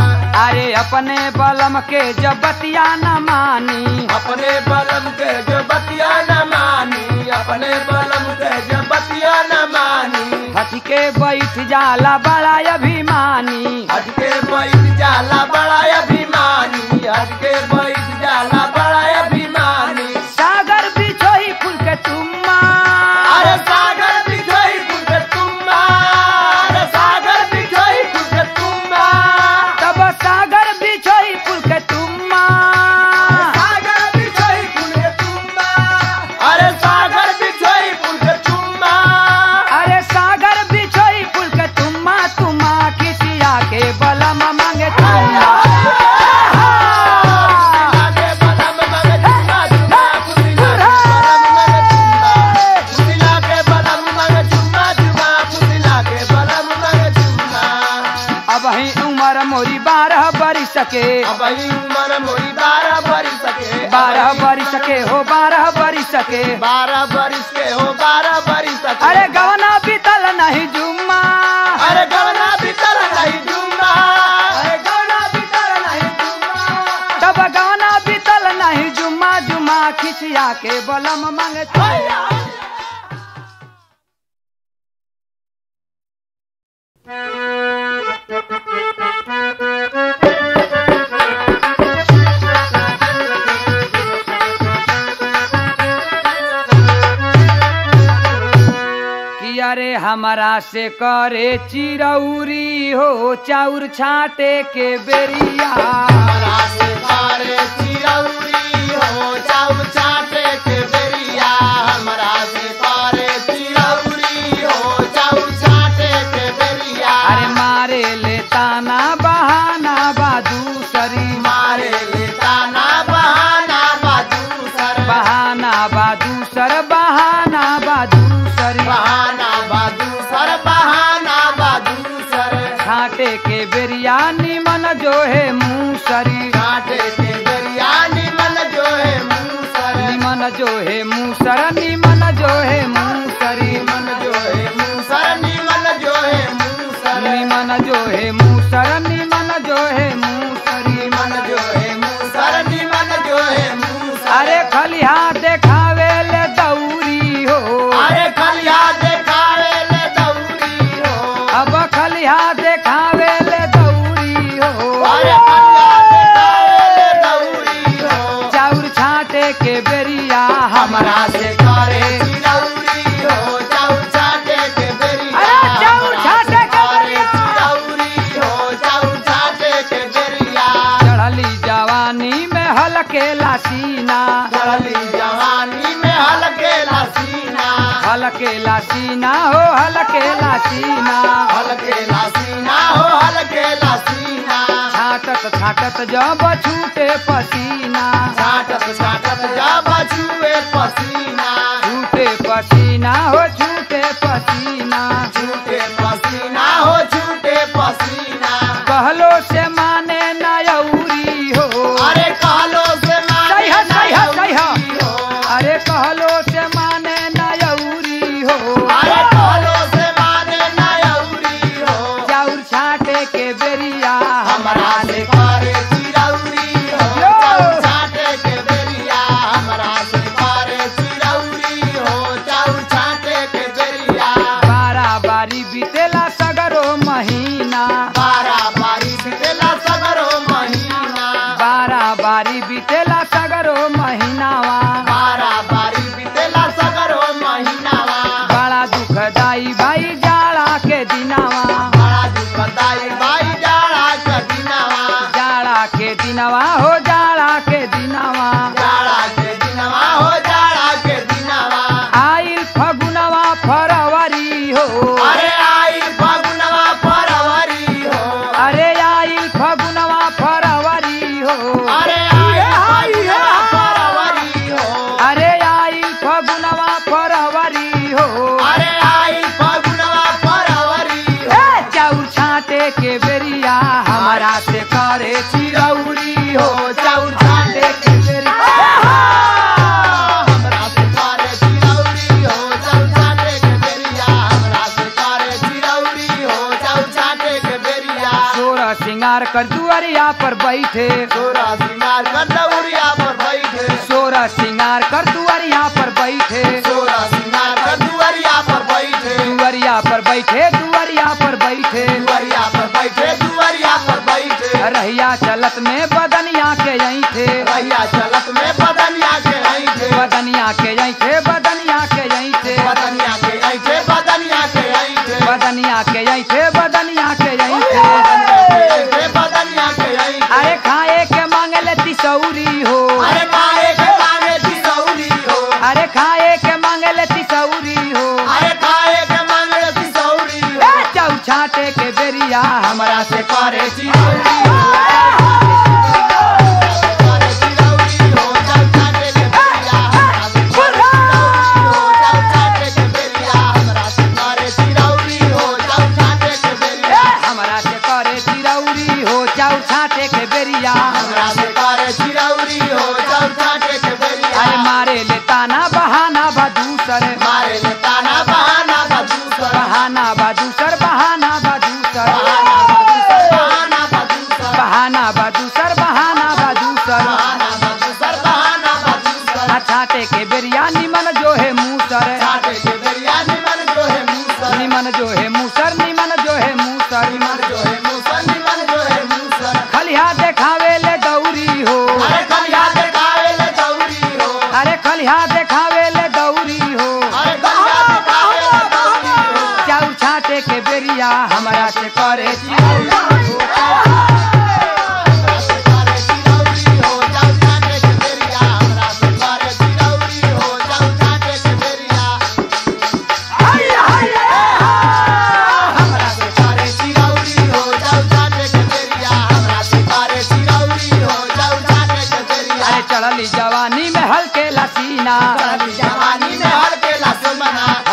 अरे अपने बलम के जब बतिया न मानी अपने बलम के जो बतिया न मानी अपने बलम के जो बतिया न मानी हट के बैठ जाला बड़ा अभिमानी हट के बैठ जाला बड़ा अभिमानी हट के बैठ जाला बड़ा अभिमानी सागर बिछोही फूल के तुम्मा अरे सागर बिछोई फूल के तुम्बा अरे सागर बिछोई फूल के तुम्बा तब सागर बिछोही फूल के तुम्मा सागर बिछोई फूल के तुम्बा अरे सागर बिछोई फूल के तुम्बा अरे सागर बिछोही फूल के तुम्मा तुम्मा किसिया के बलम मांगे तुम्मा पुसिला के बलम मांगे चुम्मा चुम्मा पुसिला के बलम मांगे चुम्मा अब ही उम्र मोरी बारह बरिस के अब ही उम्र मोरी बारह बरिस के बारह बरिस के हो बारह बरिस के बारह बरिस के हो बारह बरिस के अरे गवना बीतल नहीं जुम्मा अरे गवना भीतर नहीं जुम्मा अरे गवना बीतल नहीं जुम्मा तब गवना बीतल नहीं जुम्मा जुम्मा खिसिया के बलम मांगे तुम्मा अरे हमारा से करे चिरौरी हो चाउर छाटे के बेरिया हमरा से करे चिरौरी हो चाउर चाटे के बेरिया हमरा से करे चिरौरी हो चाउर चाटे के बेरिया अरे मारे ले ताना बहाना बादूसरी मारे लेता ना बहाना बाजू सर बहाना बादूसर बहाना बादूसरी बहाना बाजू सर बहाना बाजू सर छाटे के बेरिया निमन जो है मूसरी काटे के बिरयानी मन जो है मुँह सर निमन जो है मूसर निमन जो है मूसरी मन जो है मुँह सर निमन जो है मुँह सर निमन जो है मूसर निमन जो है मूसरी मन जो है मुँह सर निमन जो है मुँह सर अरे खलिहा देखावे ले दौरी हो अरे खलिया देखावे ले दौरी हो अब खलिहा देखावे ले दौरी हो अरे खलिया देखावे ले दौरी हो चाउर छाटे के बेरिया हमरा से करे चिरौरी हो चाउर छाटे के बेरिया अरे चाउर छाटे के करे बेरिया। चिरौरी हो चाउर छाटे के बेरिया चढ़ली जवानी में हलके लासीना चढ़ली जवानी में हल्के लसीना हलके लासीना हो हलके लासीना हल्के लसीना हो हल्के लसीना छाटत छाटत जब छूटे पसीना छाटत छाटत जब छुए पसीना छूटे पसीना हो छूटे पसीना छूटे पसीना हो छूटे पसीना कहलो से माने नयौरी हो अरे कहलो से माने सही है, सही है, सही है। नयौरी हो। अरे कहलो से माने नयौरी हो अरे कहलो से माने नयौरी हो चाउर छाटे के बेरिया हमरा से करे चिरौरी हो यो। चाउर छाटे के बेरिया हमरा से करे चिरौरी हो चाउर छाटे के बेरिया बारा बारी बीतेला सगरो महीना बारा बारी बितेला सगरो महीना बारा बारी बीतेला सगरो महीनावा बारा बारी बितेला सगरो महीनावा बड़ा दुखदाई भाई जाड़ा के दिनावा बड़ा दुखदाई भाई जाड़ा कदिनावा जाड़ा के दिनवा हो जाड़ा के दिनवा जाड़ा के दिनवा हो जाड़ा के दिनवा आइल फगुनवा फरवरी हो अरे आई फगुनवा फरवरी हो अरे आइल फगुनवा फरवरी हो अरे आई फगुनवा फरवरी हो अरे आइल फगुनवा फरवरी हो अरे आई फगुनवा फरवरी हो ए, चाउर छाटे के बेरिया हमारा से करे चिरौरी हो चाउर छाटे के बेरिया हमरा से करे चिरौरी हो चाउर छाटे के बेरिया हमरा से करे चिरौरी हो चाउर छाटे के बेरिया सोरा सिंगार कर दुआरिया पर बैठे तोरा सिंगार कर दौरिया पर बैठे सोरा सिंगार कर दुआरिया पर बैठे तोरा सिंगार कर दुआरिया पर बैठे दुआरिया पर बैठे दुआरिया पर बैठे दुआरिया पर बैठे दुआरिया पर बैठे रहिया चलत में बदनिया के यहीं थे रहिया चलत में बदनिया के ऐठे बदनिया के यहीं थे बदनिया के यहीं थे बदनिया के ऐठे बदनिया के ऐठे बदनिया के यहीं थे बदनिया के यहीं बदनिया थे के ऐठे बदनिया के ऐठे अरे खाए के मांगले तिसौरी हो अरे काहे के मांगे तिसौरी हो अरे खाए के मांगले तिसौरी हो अरे काहे के मांगे तिसौरी हो ए, चाउ छाटे के बेरिया हमरा से करे चिरौरी हो करे चिरौरी हो चल छाटे के बेरिया हमरा से करे चिरौरी हो चल छाटे के बेरिया हमरा से करे चिरौरी हो चल छाटे के बेरिया हमरा से करे चिरौरी हो चाउ छाटे के बेरिया हमरा से करे चिरौरी हो चल छाटे के बेरिया अरे मारे ले ताना बहाना बदूसर मारे ले ताना बहाना बदूसर बहाना बदूसर बहाना बदूसर बहाना बदूसर बहाना बदूसर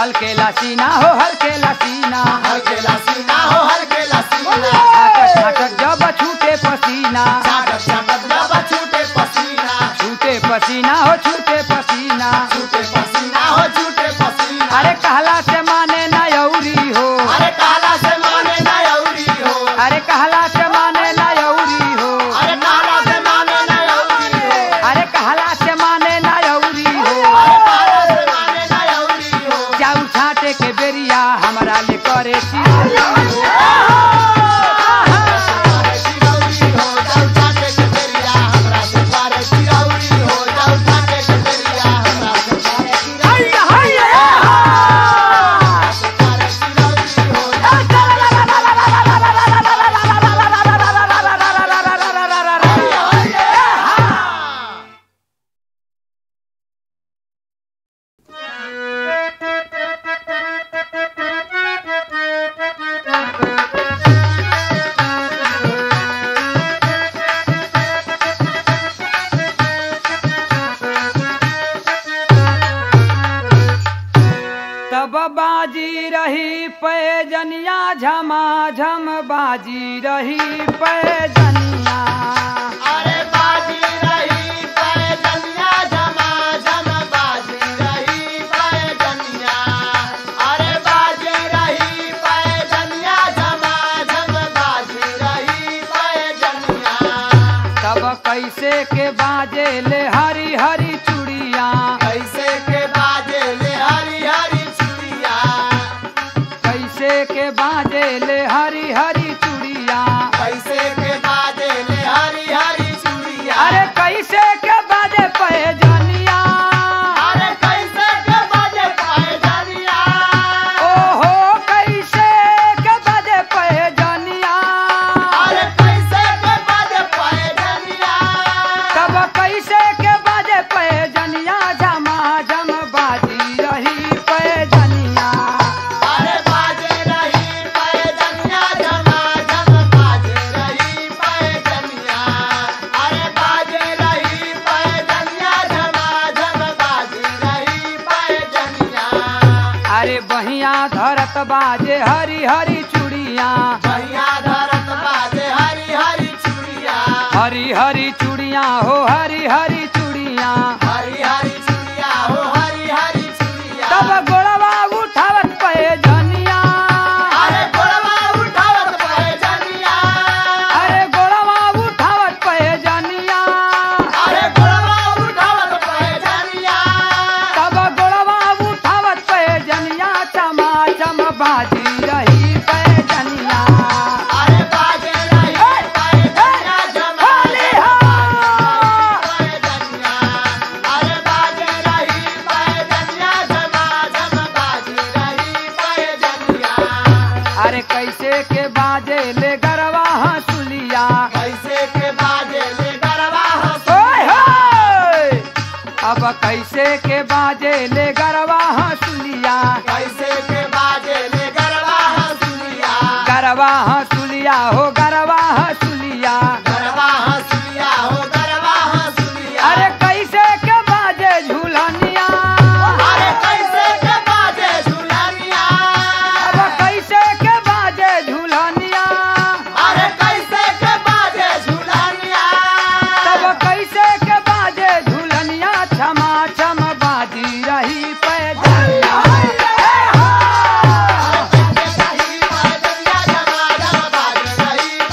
हल्के लासीना हो हल्के लासीना हल्केला सीना हो हल्केला सीना छाटक छाटक जब छूटे पसीना छाटक छाटक जब छूटे पसीना छूटे पसीना हो छूटे पसीना छूटे पसीना हो छूटे पसीना अरे कहला से माने ना यौरी हो अरे काला से माने ना अउरी हो अरे कहला से माने ना यौरी हो अरे काला से माने ना अउरी हो अरे कहला से माने ना यौरी हो अरे काला से माने ना अउरी हो जाऊ छाटे के बेरिया हमरा ले करे चिरौरी। अरे चिरौरी हो जाऊ छाटे के बेरिया हमरा से पारे चिरौरी हो जाऊ छाटे के बेरिया हमरा से पारे चिरौरी हैया, हैया, हा! पारे चिरौरी हो तब बाजी रही पैजनिया झमा झम बाजी रही पैजनिया अरे बाजी रही पैजनिया जमा जम बाजी रही पैजनिया अरे बाजी रही पैजनिया जमा जम बाजी रही पैजनिया तब कैसे के बाजे ले हरी हरी चूड़िया कैसे के बाजे ले हरी हरी चूड़िया कैसे के बाजे ले हरी हरी चूड़िया कैसे के बाजे ले हरी हरी चूड़िया अरे कैसे के बाजे पैजनिया अरे कैसे के बाजे पैजनिया ओहो कैसे के बाजे पैजनिया अरे कैसे के बाजे पैजनिया तब कैसे के बाजे पैजनिया झमा झम बाजी रही पैजनिया अरे बाजे रही पैजनिया जमा जम बाजे रही पैजनिया अरे बाजे रही पैजनिया जमा जम बाजे रही पैजनिया अरे बहिया धरत बाजे हरी हरी चूड़िया भैया धरत बाजे हरी हरी चूड़िया हरी हरी चूड़िया हो हरी हरी चूड़िया हरी हरी चूड़िया हो हरी हरी चूड़िया तब गोड़वा उठावत पैजनिया अरे गोड़वा उठावत पैजनिया अरे गोड़वा उठावत पैजनिया अरे गोड़वा उठावत पैजनिया तब गोड़वा उठावत पैजनिया चमा चम बाजी रही पैजनिया अरे बाजे रही पैजनिया जमा होली हो पैजनिया अरे बाजे रही पैजनिया जमा जम बाजे रही पैजनिया अरे कैसे के बाजे ले गरवा हंसुलिया कैसे के बाजे ले गरबा हंस ओए होए अब कैसे के बाजे ले गरवा हंसुलिया कैसे के बाजे ले गरबा हंसुलिया गरवा हंसुलिया हो गरवा हंसुलिया गरबा हंसुलिया हो गरबा हंसुलिया अरे कैसे के बाजे झूलनिया अरे कैसे के बाजे झुलनिया अब कैसे के बाजे झूलनिया अरे कैसे के बाजे झुलनिया तब कैसे के बाजे झूलनिया क्षमा क्षम बाजी रही पैदनिया रही पैजनिया जमा जम बाजे रही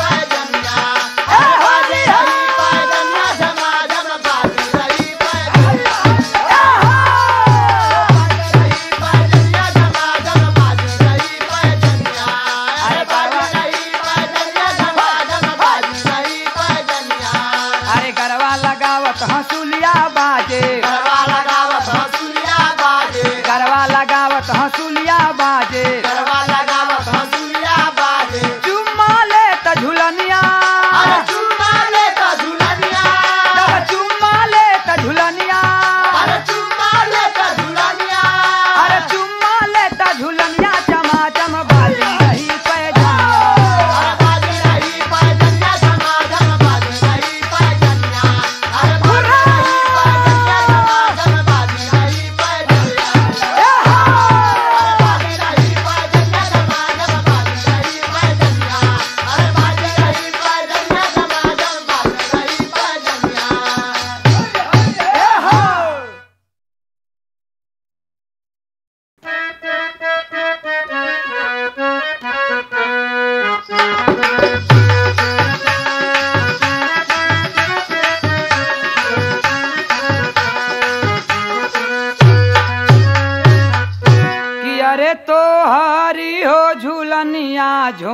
अरे तो हरी हो झूलनिया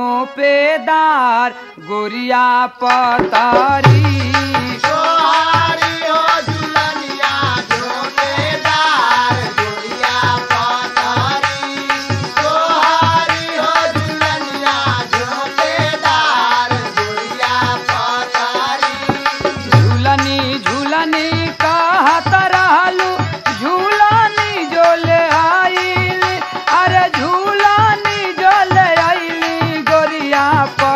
झोंपेदार गोरिया पतारी सोहारी हो झुलनिया झोंपेदार गोरिया पतारी सोहारी हो झुलनिया झोंपेदार गोरिया पतारी झूलनी झूलनी कहत रहलू झूलनी जोले आइल अरे झूलनी जोले आइली गोरिया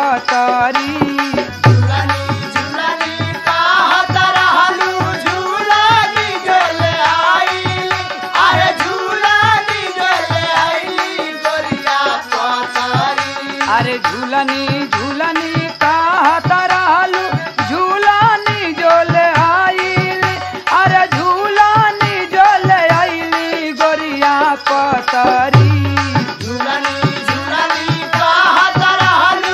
पतारी झुलनी झुलनी कहत रहलू झुलनी झोले आइली अरे झुलनी झोले आइली गोरिया पतारी अरे झूलनी झूलनी कहत रहलू झूलनी जोले आइल अरे झूलनी जोले आइली गोरिया पतारी झुलनी झुलनी कहत रहलू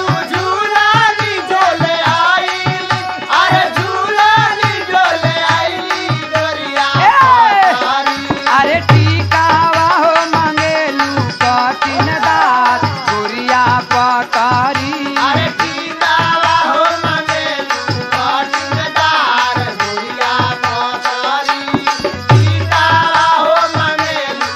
झुलनी झोले आइली अरे झुलनी झोले आइली गोरिया ए! पतारी अरे टीकावा हो मंगेलू कठिन दार गोरिया पतारी अरे टीकावा हो मंगेलू कटुरदार गोरिया पतारी टीकावा हो मंगेलू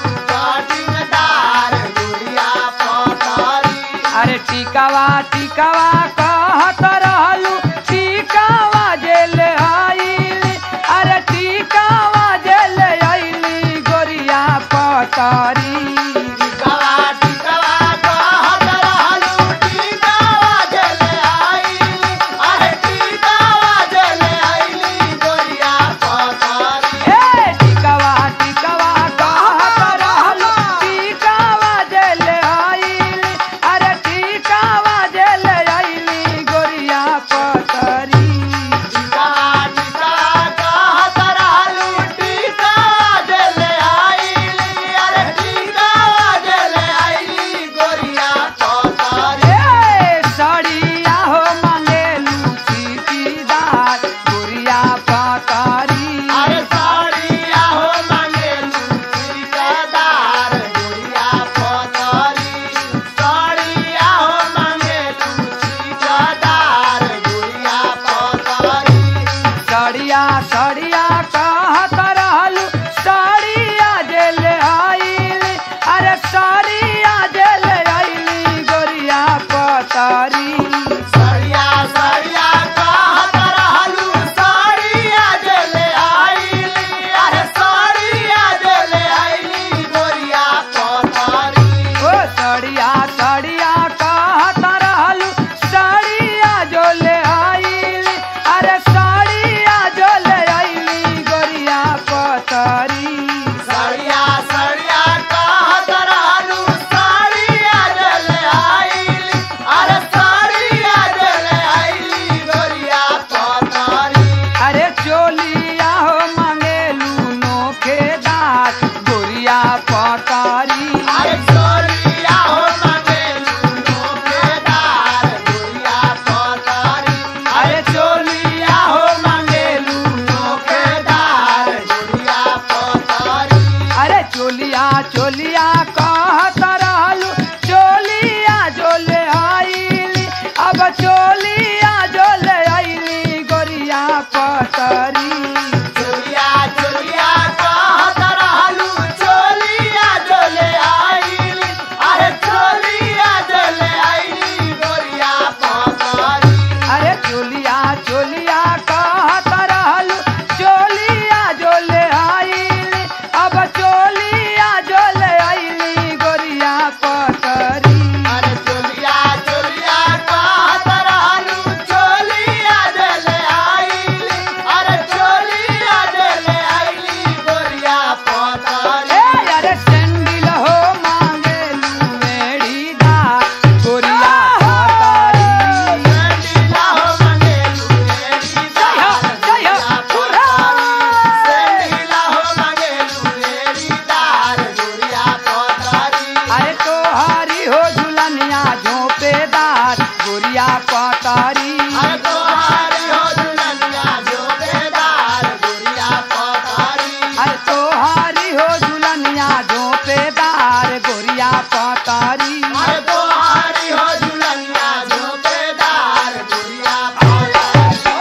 कटुरदार गोरिया पतारी अरे टीकावा टीकावा कहत रहलू टीकावा जेल आइल अरे टीकावा जेल आइली गोरिया पतारी टीकावा टीकावा कहत रहलू टीकावा जले आइली अरे टीकावा जले आइली गोरिया पतारी ए टीकावा टीकावा कहत रहलू टीकावा जेल आइल अरे टीकावा जेल आइली गोरिया पतारी टीकावा टीकावा कहत रहलू टीकावा जले आइली अरे टीकावा जले आइली गोरिया पतारी ए साड़िया हो मंगेलू चीटीदार गोरिया पतारी अरे साड़िया हो मंगेलू ठिकादार गोरिया पतारी साड़िया हो मंगेलू ठिकादार गोरिया पतारी साड़िया साड़िया कहत रहलू साड़िया जेल आइल अरे साड़िया जेल आइली गोरिया पतारी साड़िया साड़िया कहत रहलू साड़िया जले आइली अरे साड़िया जले आइली गोरिया पतारी ओ साड़िया साड़िया कहत रहलू साड़िया जोले आइल अरे साड़िया जोले आइली गोरिया पतारी साड़िया साड़िया कहत रहलू साड़िया जले आइली अरे साड़िया जले आइली गोरिया पतारी अरे चोलिया हो मंगेलू नोखेदार गोरिया पतारी अरे चोरिया हो मंगेलू नोकेदार गोरिया पतारी अरे चोलिया हो मंगेलू नोकेदार गोरिया पतारी अरे चोलिया चोलिया कहत रहलू चोलिया जोले आइली अब चोलिया जोले आइली गोरिया पतारी चोलिया चोलिया कहत रहलू चोलिया जले आइली अरे चोलिया जले आइली गोरिया पतारी अरे चोलिया चोलिया कहत रहलू चोलिया जोले आइली अब चोलिया जोले आइली गोरिया पतारी अरे चोलिया चोलिया कहत रहलू चोलिया जले आइली अरे चोलिया जले आइली गोरिया पतारी ए अरे सैंडल हो मांगेलू मेढ़ीदार गोरिया पतारी सेंडिला हो मंगेलू एड़ी दार जय हो, गोरिया जय हो, पतारी सेंडिला हो मंगेलू एड़ी दार गोरिया पतारी अरे तो हरी हो झुलनिया झोंपेदार गोरिया पतारी अरे तोहारी हो दुल्हनिया जोबेदार गोरिया पतारी अरे तो हरी हो झुलनिया झोंपेदार झोपेदार गोरिया पतारी अरे तोहारी हो झुलनिया झोंपेदार गुड़िया पातारी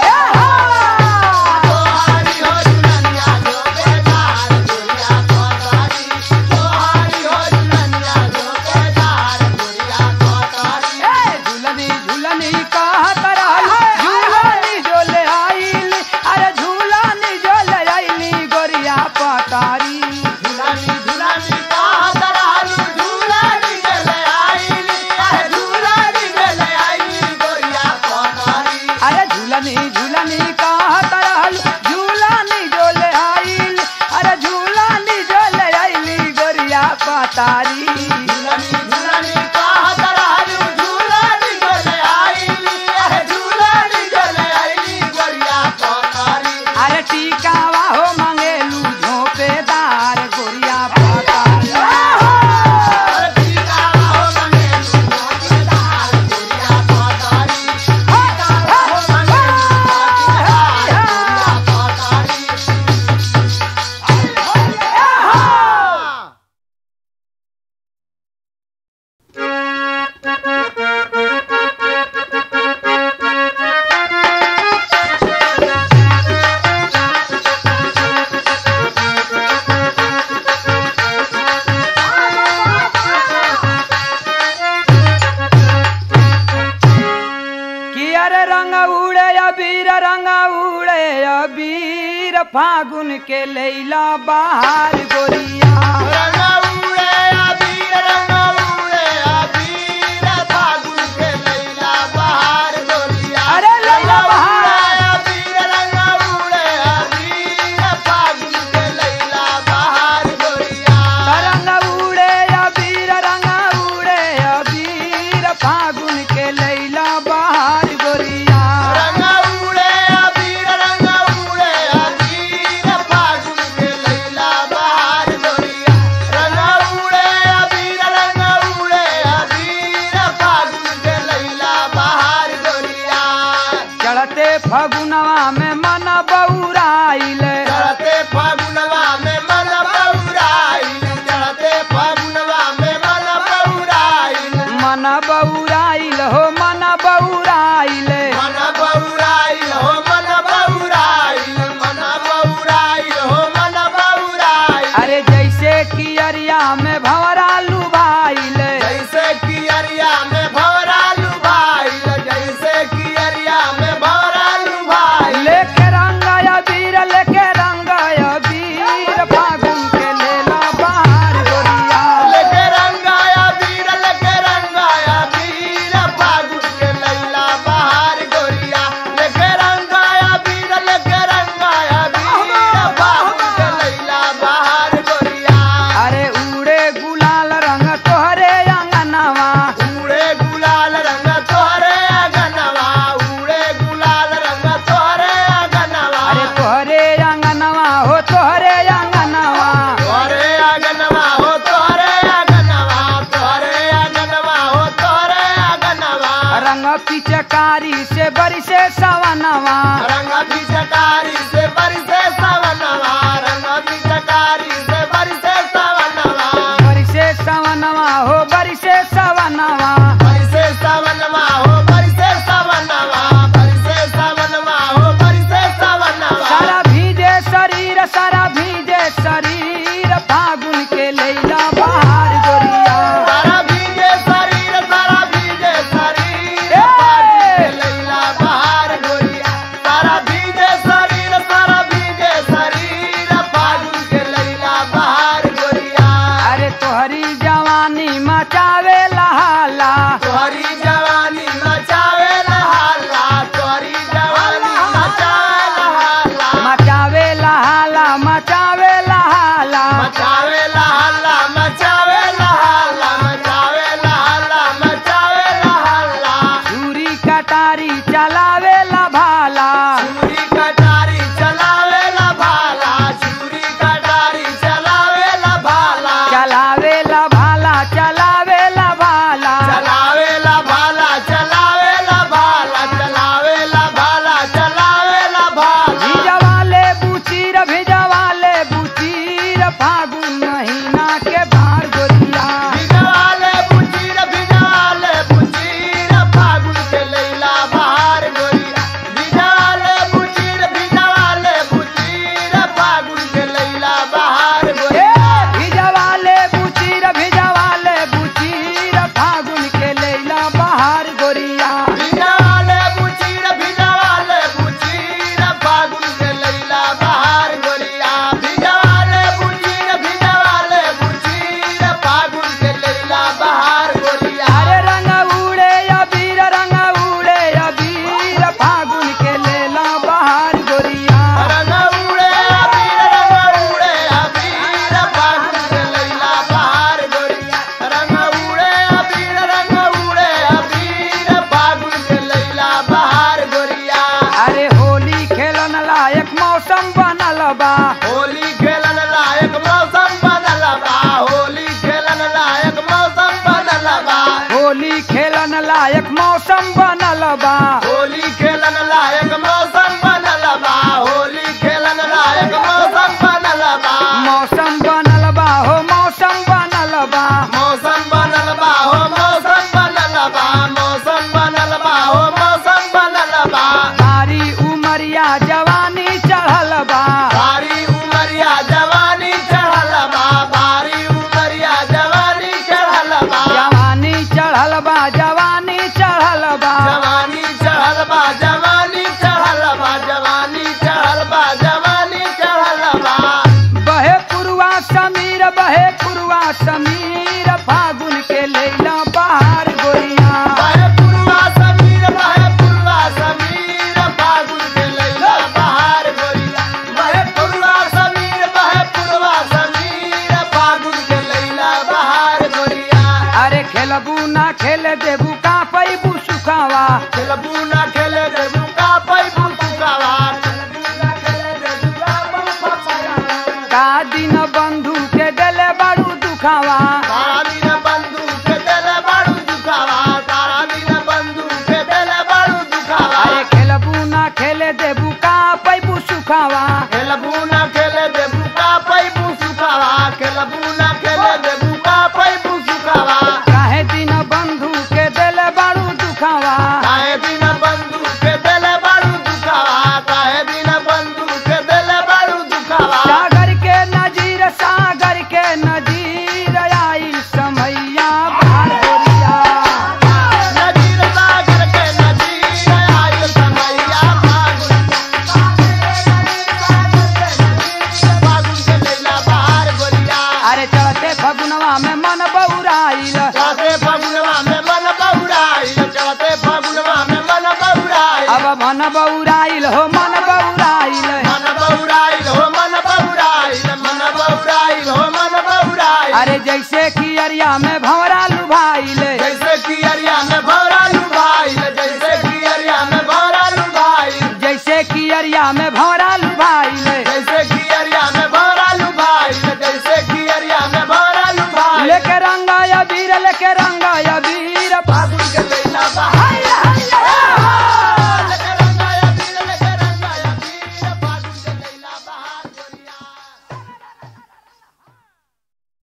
तोहारी हो झुलनिया झोंपेदार गुड़िया पातारी तोहारी हो झुलनिया झोंपेदार गुड़िया पातारी ए, झूलनी झूलनी कहत रहल झूलनी जो ले आइल अरे झूलनी जो ले आइली गोरिया पतारी झुलनी झुलनी कहत रहलू झुलनी गेले आइली अरे झुलनी गेले आइली गोरिया पातारी अरे झूलनी झूलनी कहत रहल झूलनी जो ले आइल अरे झूलनी जो ले आइली गोरिया पतारी झुलनी झुलनी कहत रहलू झुलनी गेले आइली अरे झुलनी गेले आइली गोरिया पातारी अरे टीकावा हो मंगेलू झोपेदार गोरिया पतारी अरे टीका हो मंगेलू झोंपेदार गोरिया पातारी टीका हो मंगेलू झोंपेदार गोरिया पातारी कि अरे रंग उड़े अबीर रंग उड़े अबीर फागुन के लैला बाहर गोरिया रंगा उड़े अबीर रंगा उड़े अबीर फागुन के लैला बहार गोरिया अरे लैला बहार। रंगा उड़े अबीर रंगा उड़े अबीर फागुन के लैला बहार गोरिया रंग उड़े अबीर रंग उड़े अबीर फागुन के लैला बाहर गोरिया रंगा उड़े अबीर रंगा उड़े अबीर फागुन के लैला बहार गोरिया रंगा उड़े अबीर रंगा उड़े अबीर फागुन के लैला बहार गोरिया चढ़ते फगुनवा में मन बउराइल चढ़ते फागुनवा में मन बउराइल चढ़ते फागुनवा में मन बउराइल मन बउराइल हो मन बउराइल मन बउराइल हो मन बउराइल मन बउराइल हो मन बउराइल अरे जैसे कि अरिया में भंवरा लुभाइल जैसे कि अरिया में भवरालू भाइल जैसे कि अरिया में भवरालू भाइल लेके रंग अबीर लेके रंग अबीर फागुन के लेला बाहर गोरिया लेके रंगाया वीर लेके रंगाया वीर फागुन के लैला बहार गोरिया लेके रंगाया वीर लेके रंगाया वीर फागुन के लैला बहार गोरिया अरे उड़े गुलाल रंग तोहरे अंगनवा उड़े गुलाल रंग तोहरे अगनवा उड़े गुलाल रंग तोहरे अगनवा अरे तोहरे अंगनवा हो तोहरे अंगनवा तोहरे अगनवा हो तोहरे अगनवा तोहरे अगनवा हो तोहरे अगनवा रंग पिचकारी से बरिसे सवनवा रंग पिचकारी से बरसे सवनवा रंग पिचकारी से बरसे सवनवा बरिसे सवनवा हो बरिसे सवनवा बरसे सवनवा हो बरसे सवनवा बरसे सवनवा हो बरसे सवनवा सारा भीजे शरीर सारा भीजे शरीर फागुन के लैला बाहर गोरिया सारा भीगे शरीर सारा भीगे शरीर ए! फागुन के लैला बहार गोरिया सारा भीगे शरीर सारा भीगे शरीर फागुन के लैला बहार गोरिया अरे तोहरी जवानी मचावे लहाला तोहरी जवानी मचावे लहाला तोहरी जवानी मचावे लहाला मचावे लहाला मचावे लहाला मचावे लहाला मचावे लहाला मचावे लहाला मचावे लहाला छुरी कटारी चलावे ला भाला छुरी कटारी चलावे ला भाला छुरी कटारी चलावे ला भाला चलावे ला भाला चलावे ला भाला चलावे ला भाला चलावे ला भाला चलावे ला भाला चलावे ला भाला भिजवाले बुचीर भिजवाले बुचीर फागुन महीना के मौसम बनल बा होली खेलन लायक मौसम बनल बा होली खेलन लायक मौसम बनल बा मौसम बनल बा हो मौसम बनल बा मौसम बनल बा हो मौसम बनल बा मौसम बनल बा हो मौसम बनल बा भारी उमरिया जवानी चढ़ल बा भारी उमरिया जवानी चढ़ल बा भारी उमरिया जवानी चढ़ल बा जवानी चढ़ल बा जवानी चढ़ल बा जवानी चढ़ल बा जवानी चढ़ल बा जवानी चढ़ल बा जवानी चढ़ल बा बहे पुरवा समीर बहे पुरवा समीर फागुन के लैला बहार गोरिया बहे पुरवा समीर बहे पुरवा समीर फागुन के लैला बहार गोरिया बहे पुरवा समीर बहे पुरवा समीर फागुन के लैला बहार गोरिया अरे खेलबू ना खेल देबू का पैबू सुखावा खेलबू ना खेले देबू का पैबू सुकावा खेलबू ना खेले देबू का पैबू सुकावा का दिन बंधु के दिले बड़ू दुखावा तारा दिन बंधु के देले बाड़ू दुखावा तारा दिन बंधु के देले बाड़ू दुखावा अरे खेलबू ना खेले देबू का पैबू सुखावा खेलबू ना खेले देबू का पैबू सुखावा खेलबू ना खेले देबू का पैबू सुखावा काहे दिन बंधु के दिले बड़ू दुखावा काहे दिन बंधु के देले बाड़ू दुखावा काहे दिन बंधु के देले बाड़ू दुखावा सागर के नजीर सागर के नजीर आई समैया बाहर गोरिया नदीर सागर के नदीर आयल समैया फागुन फागुन के लैला बहार गोरिया अरे चढ़ते फगुनवा में मन बउराइल चढ़ते फगुनवा में मन बहुराइल चढ़ते फगुनवा में मन बहुराइल अब मन बउराइल हो मन बउराइल मन बहुराइल हो मन बहुराइल मन बहुराइल हो मन बहुराइल अरे जैसे कि अरिया में भंवरा लुभाइल जैसे कि अरिया में भौरा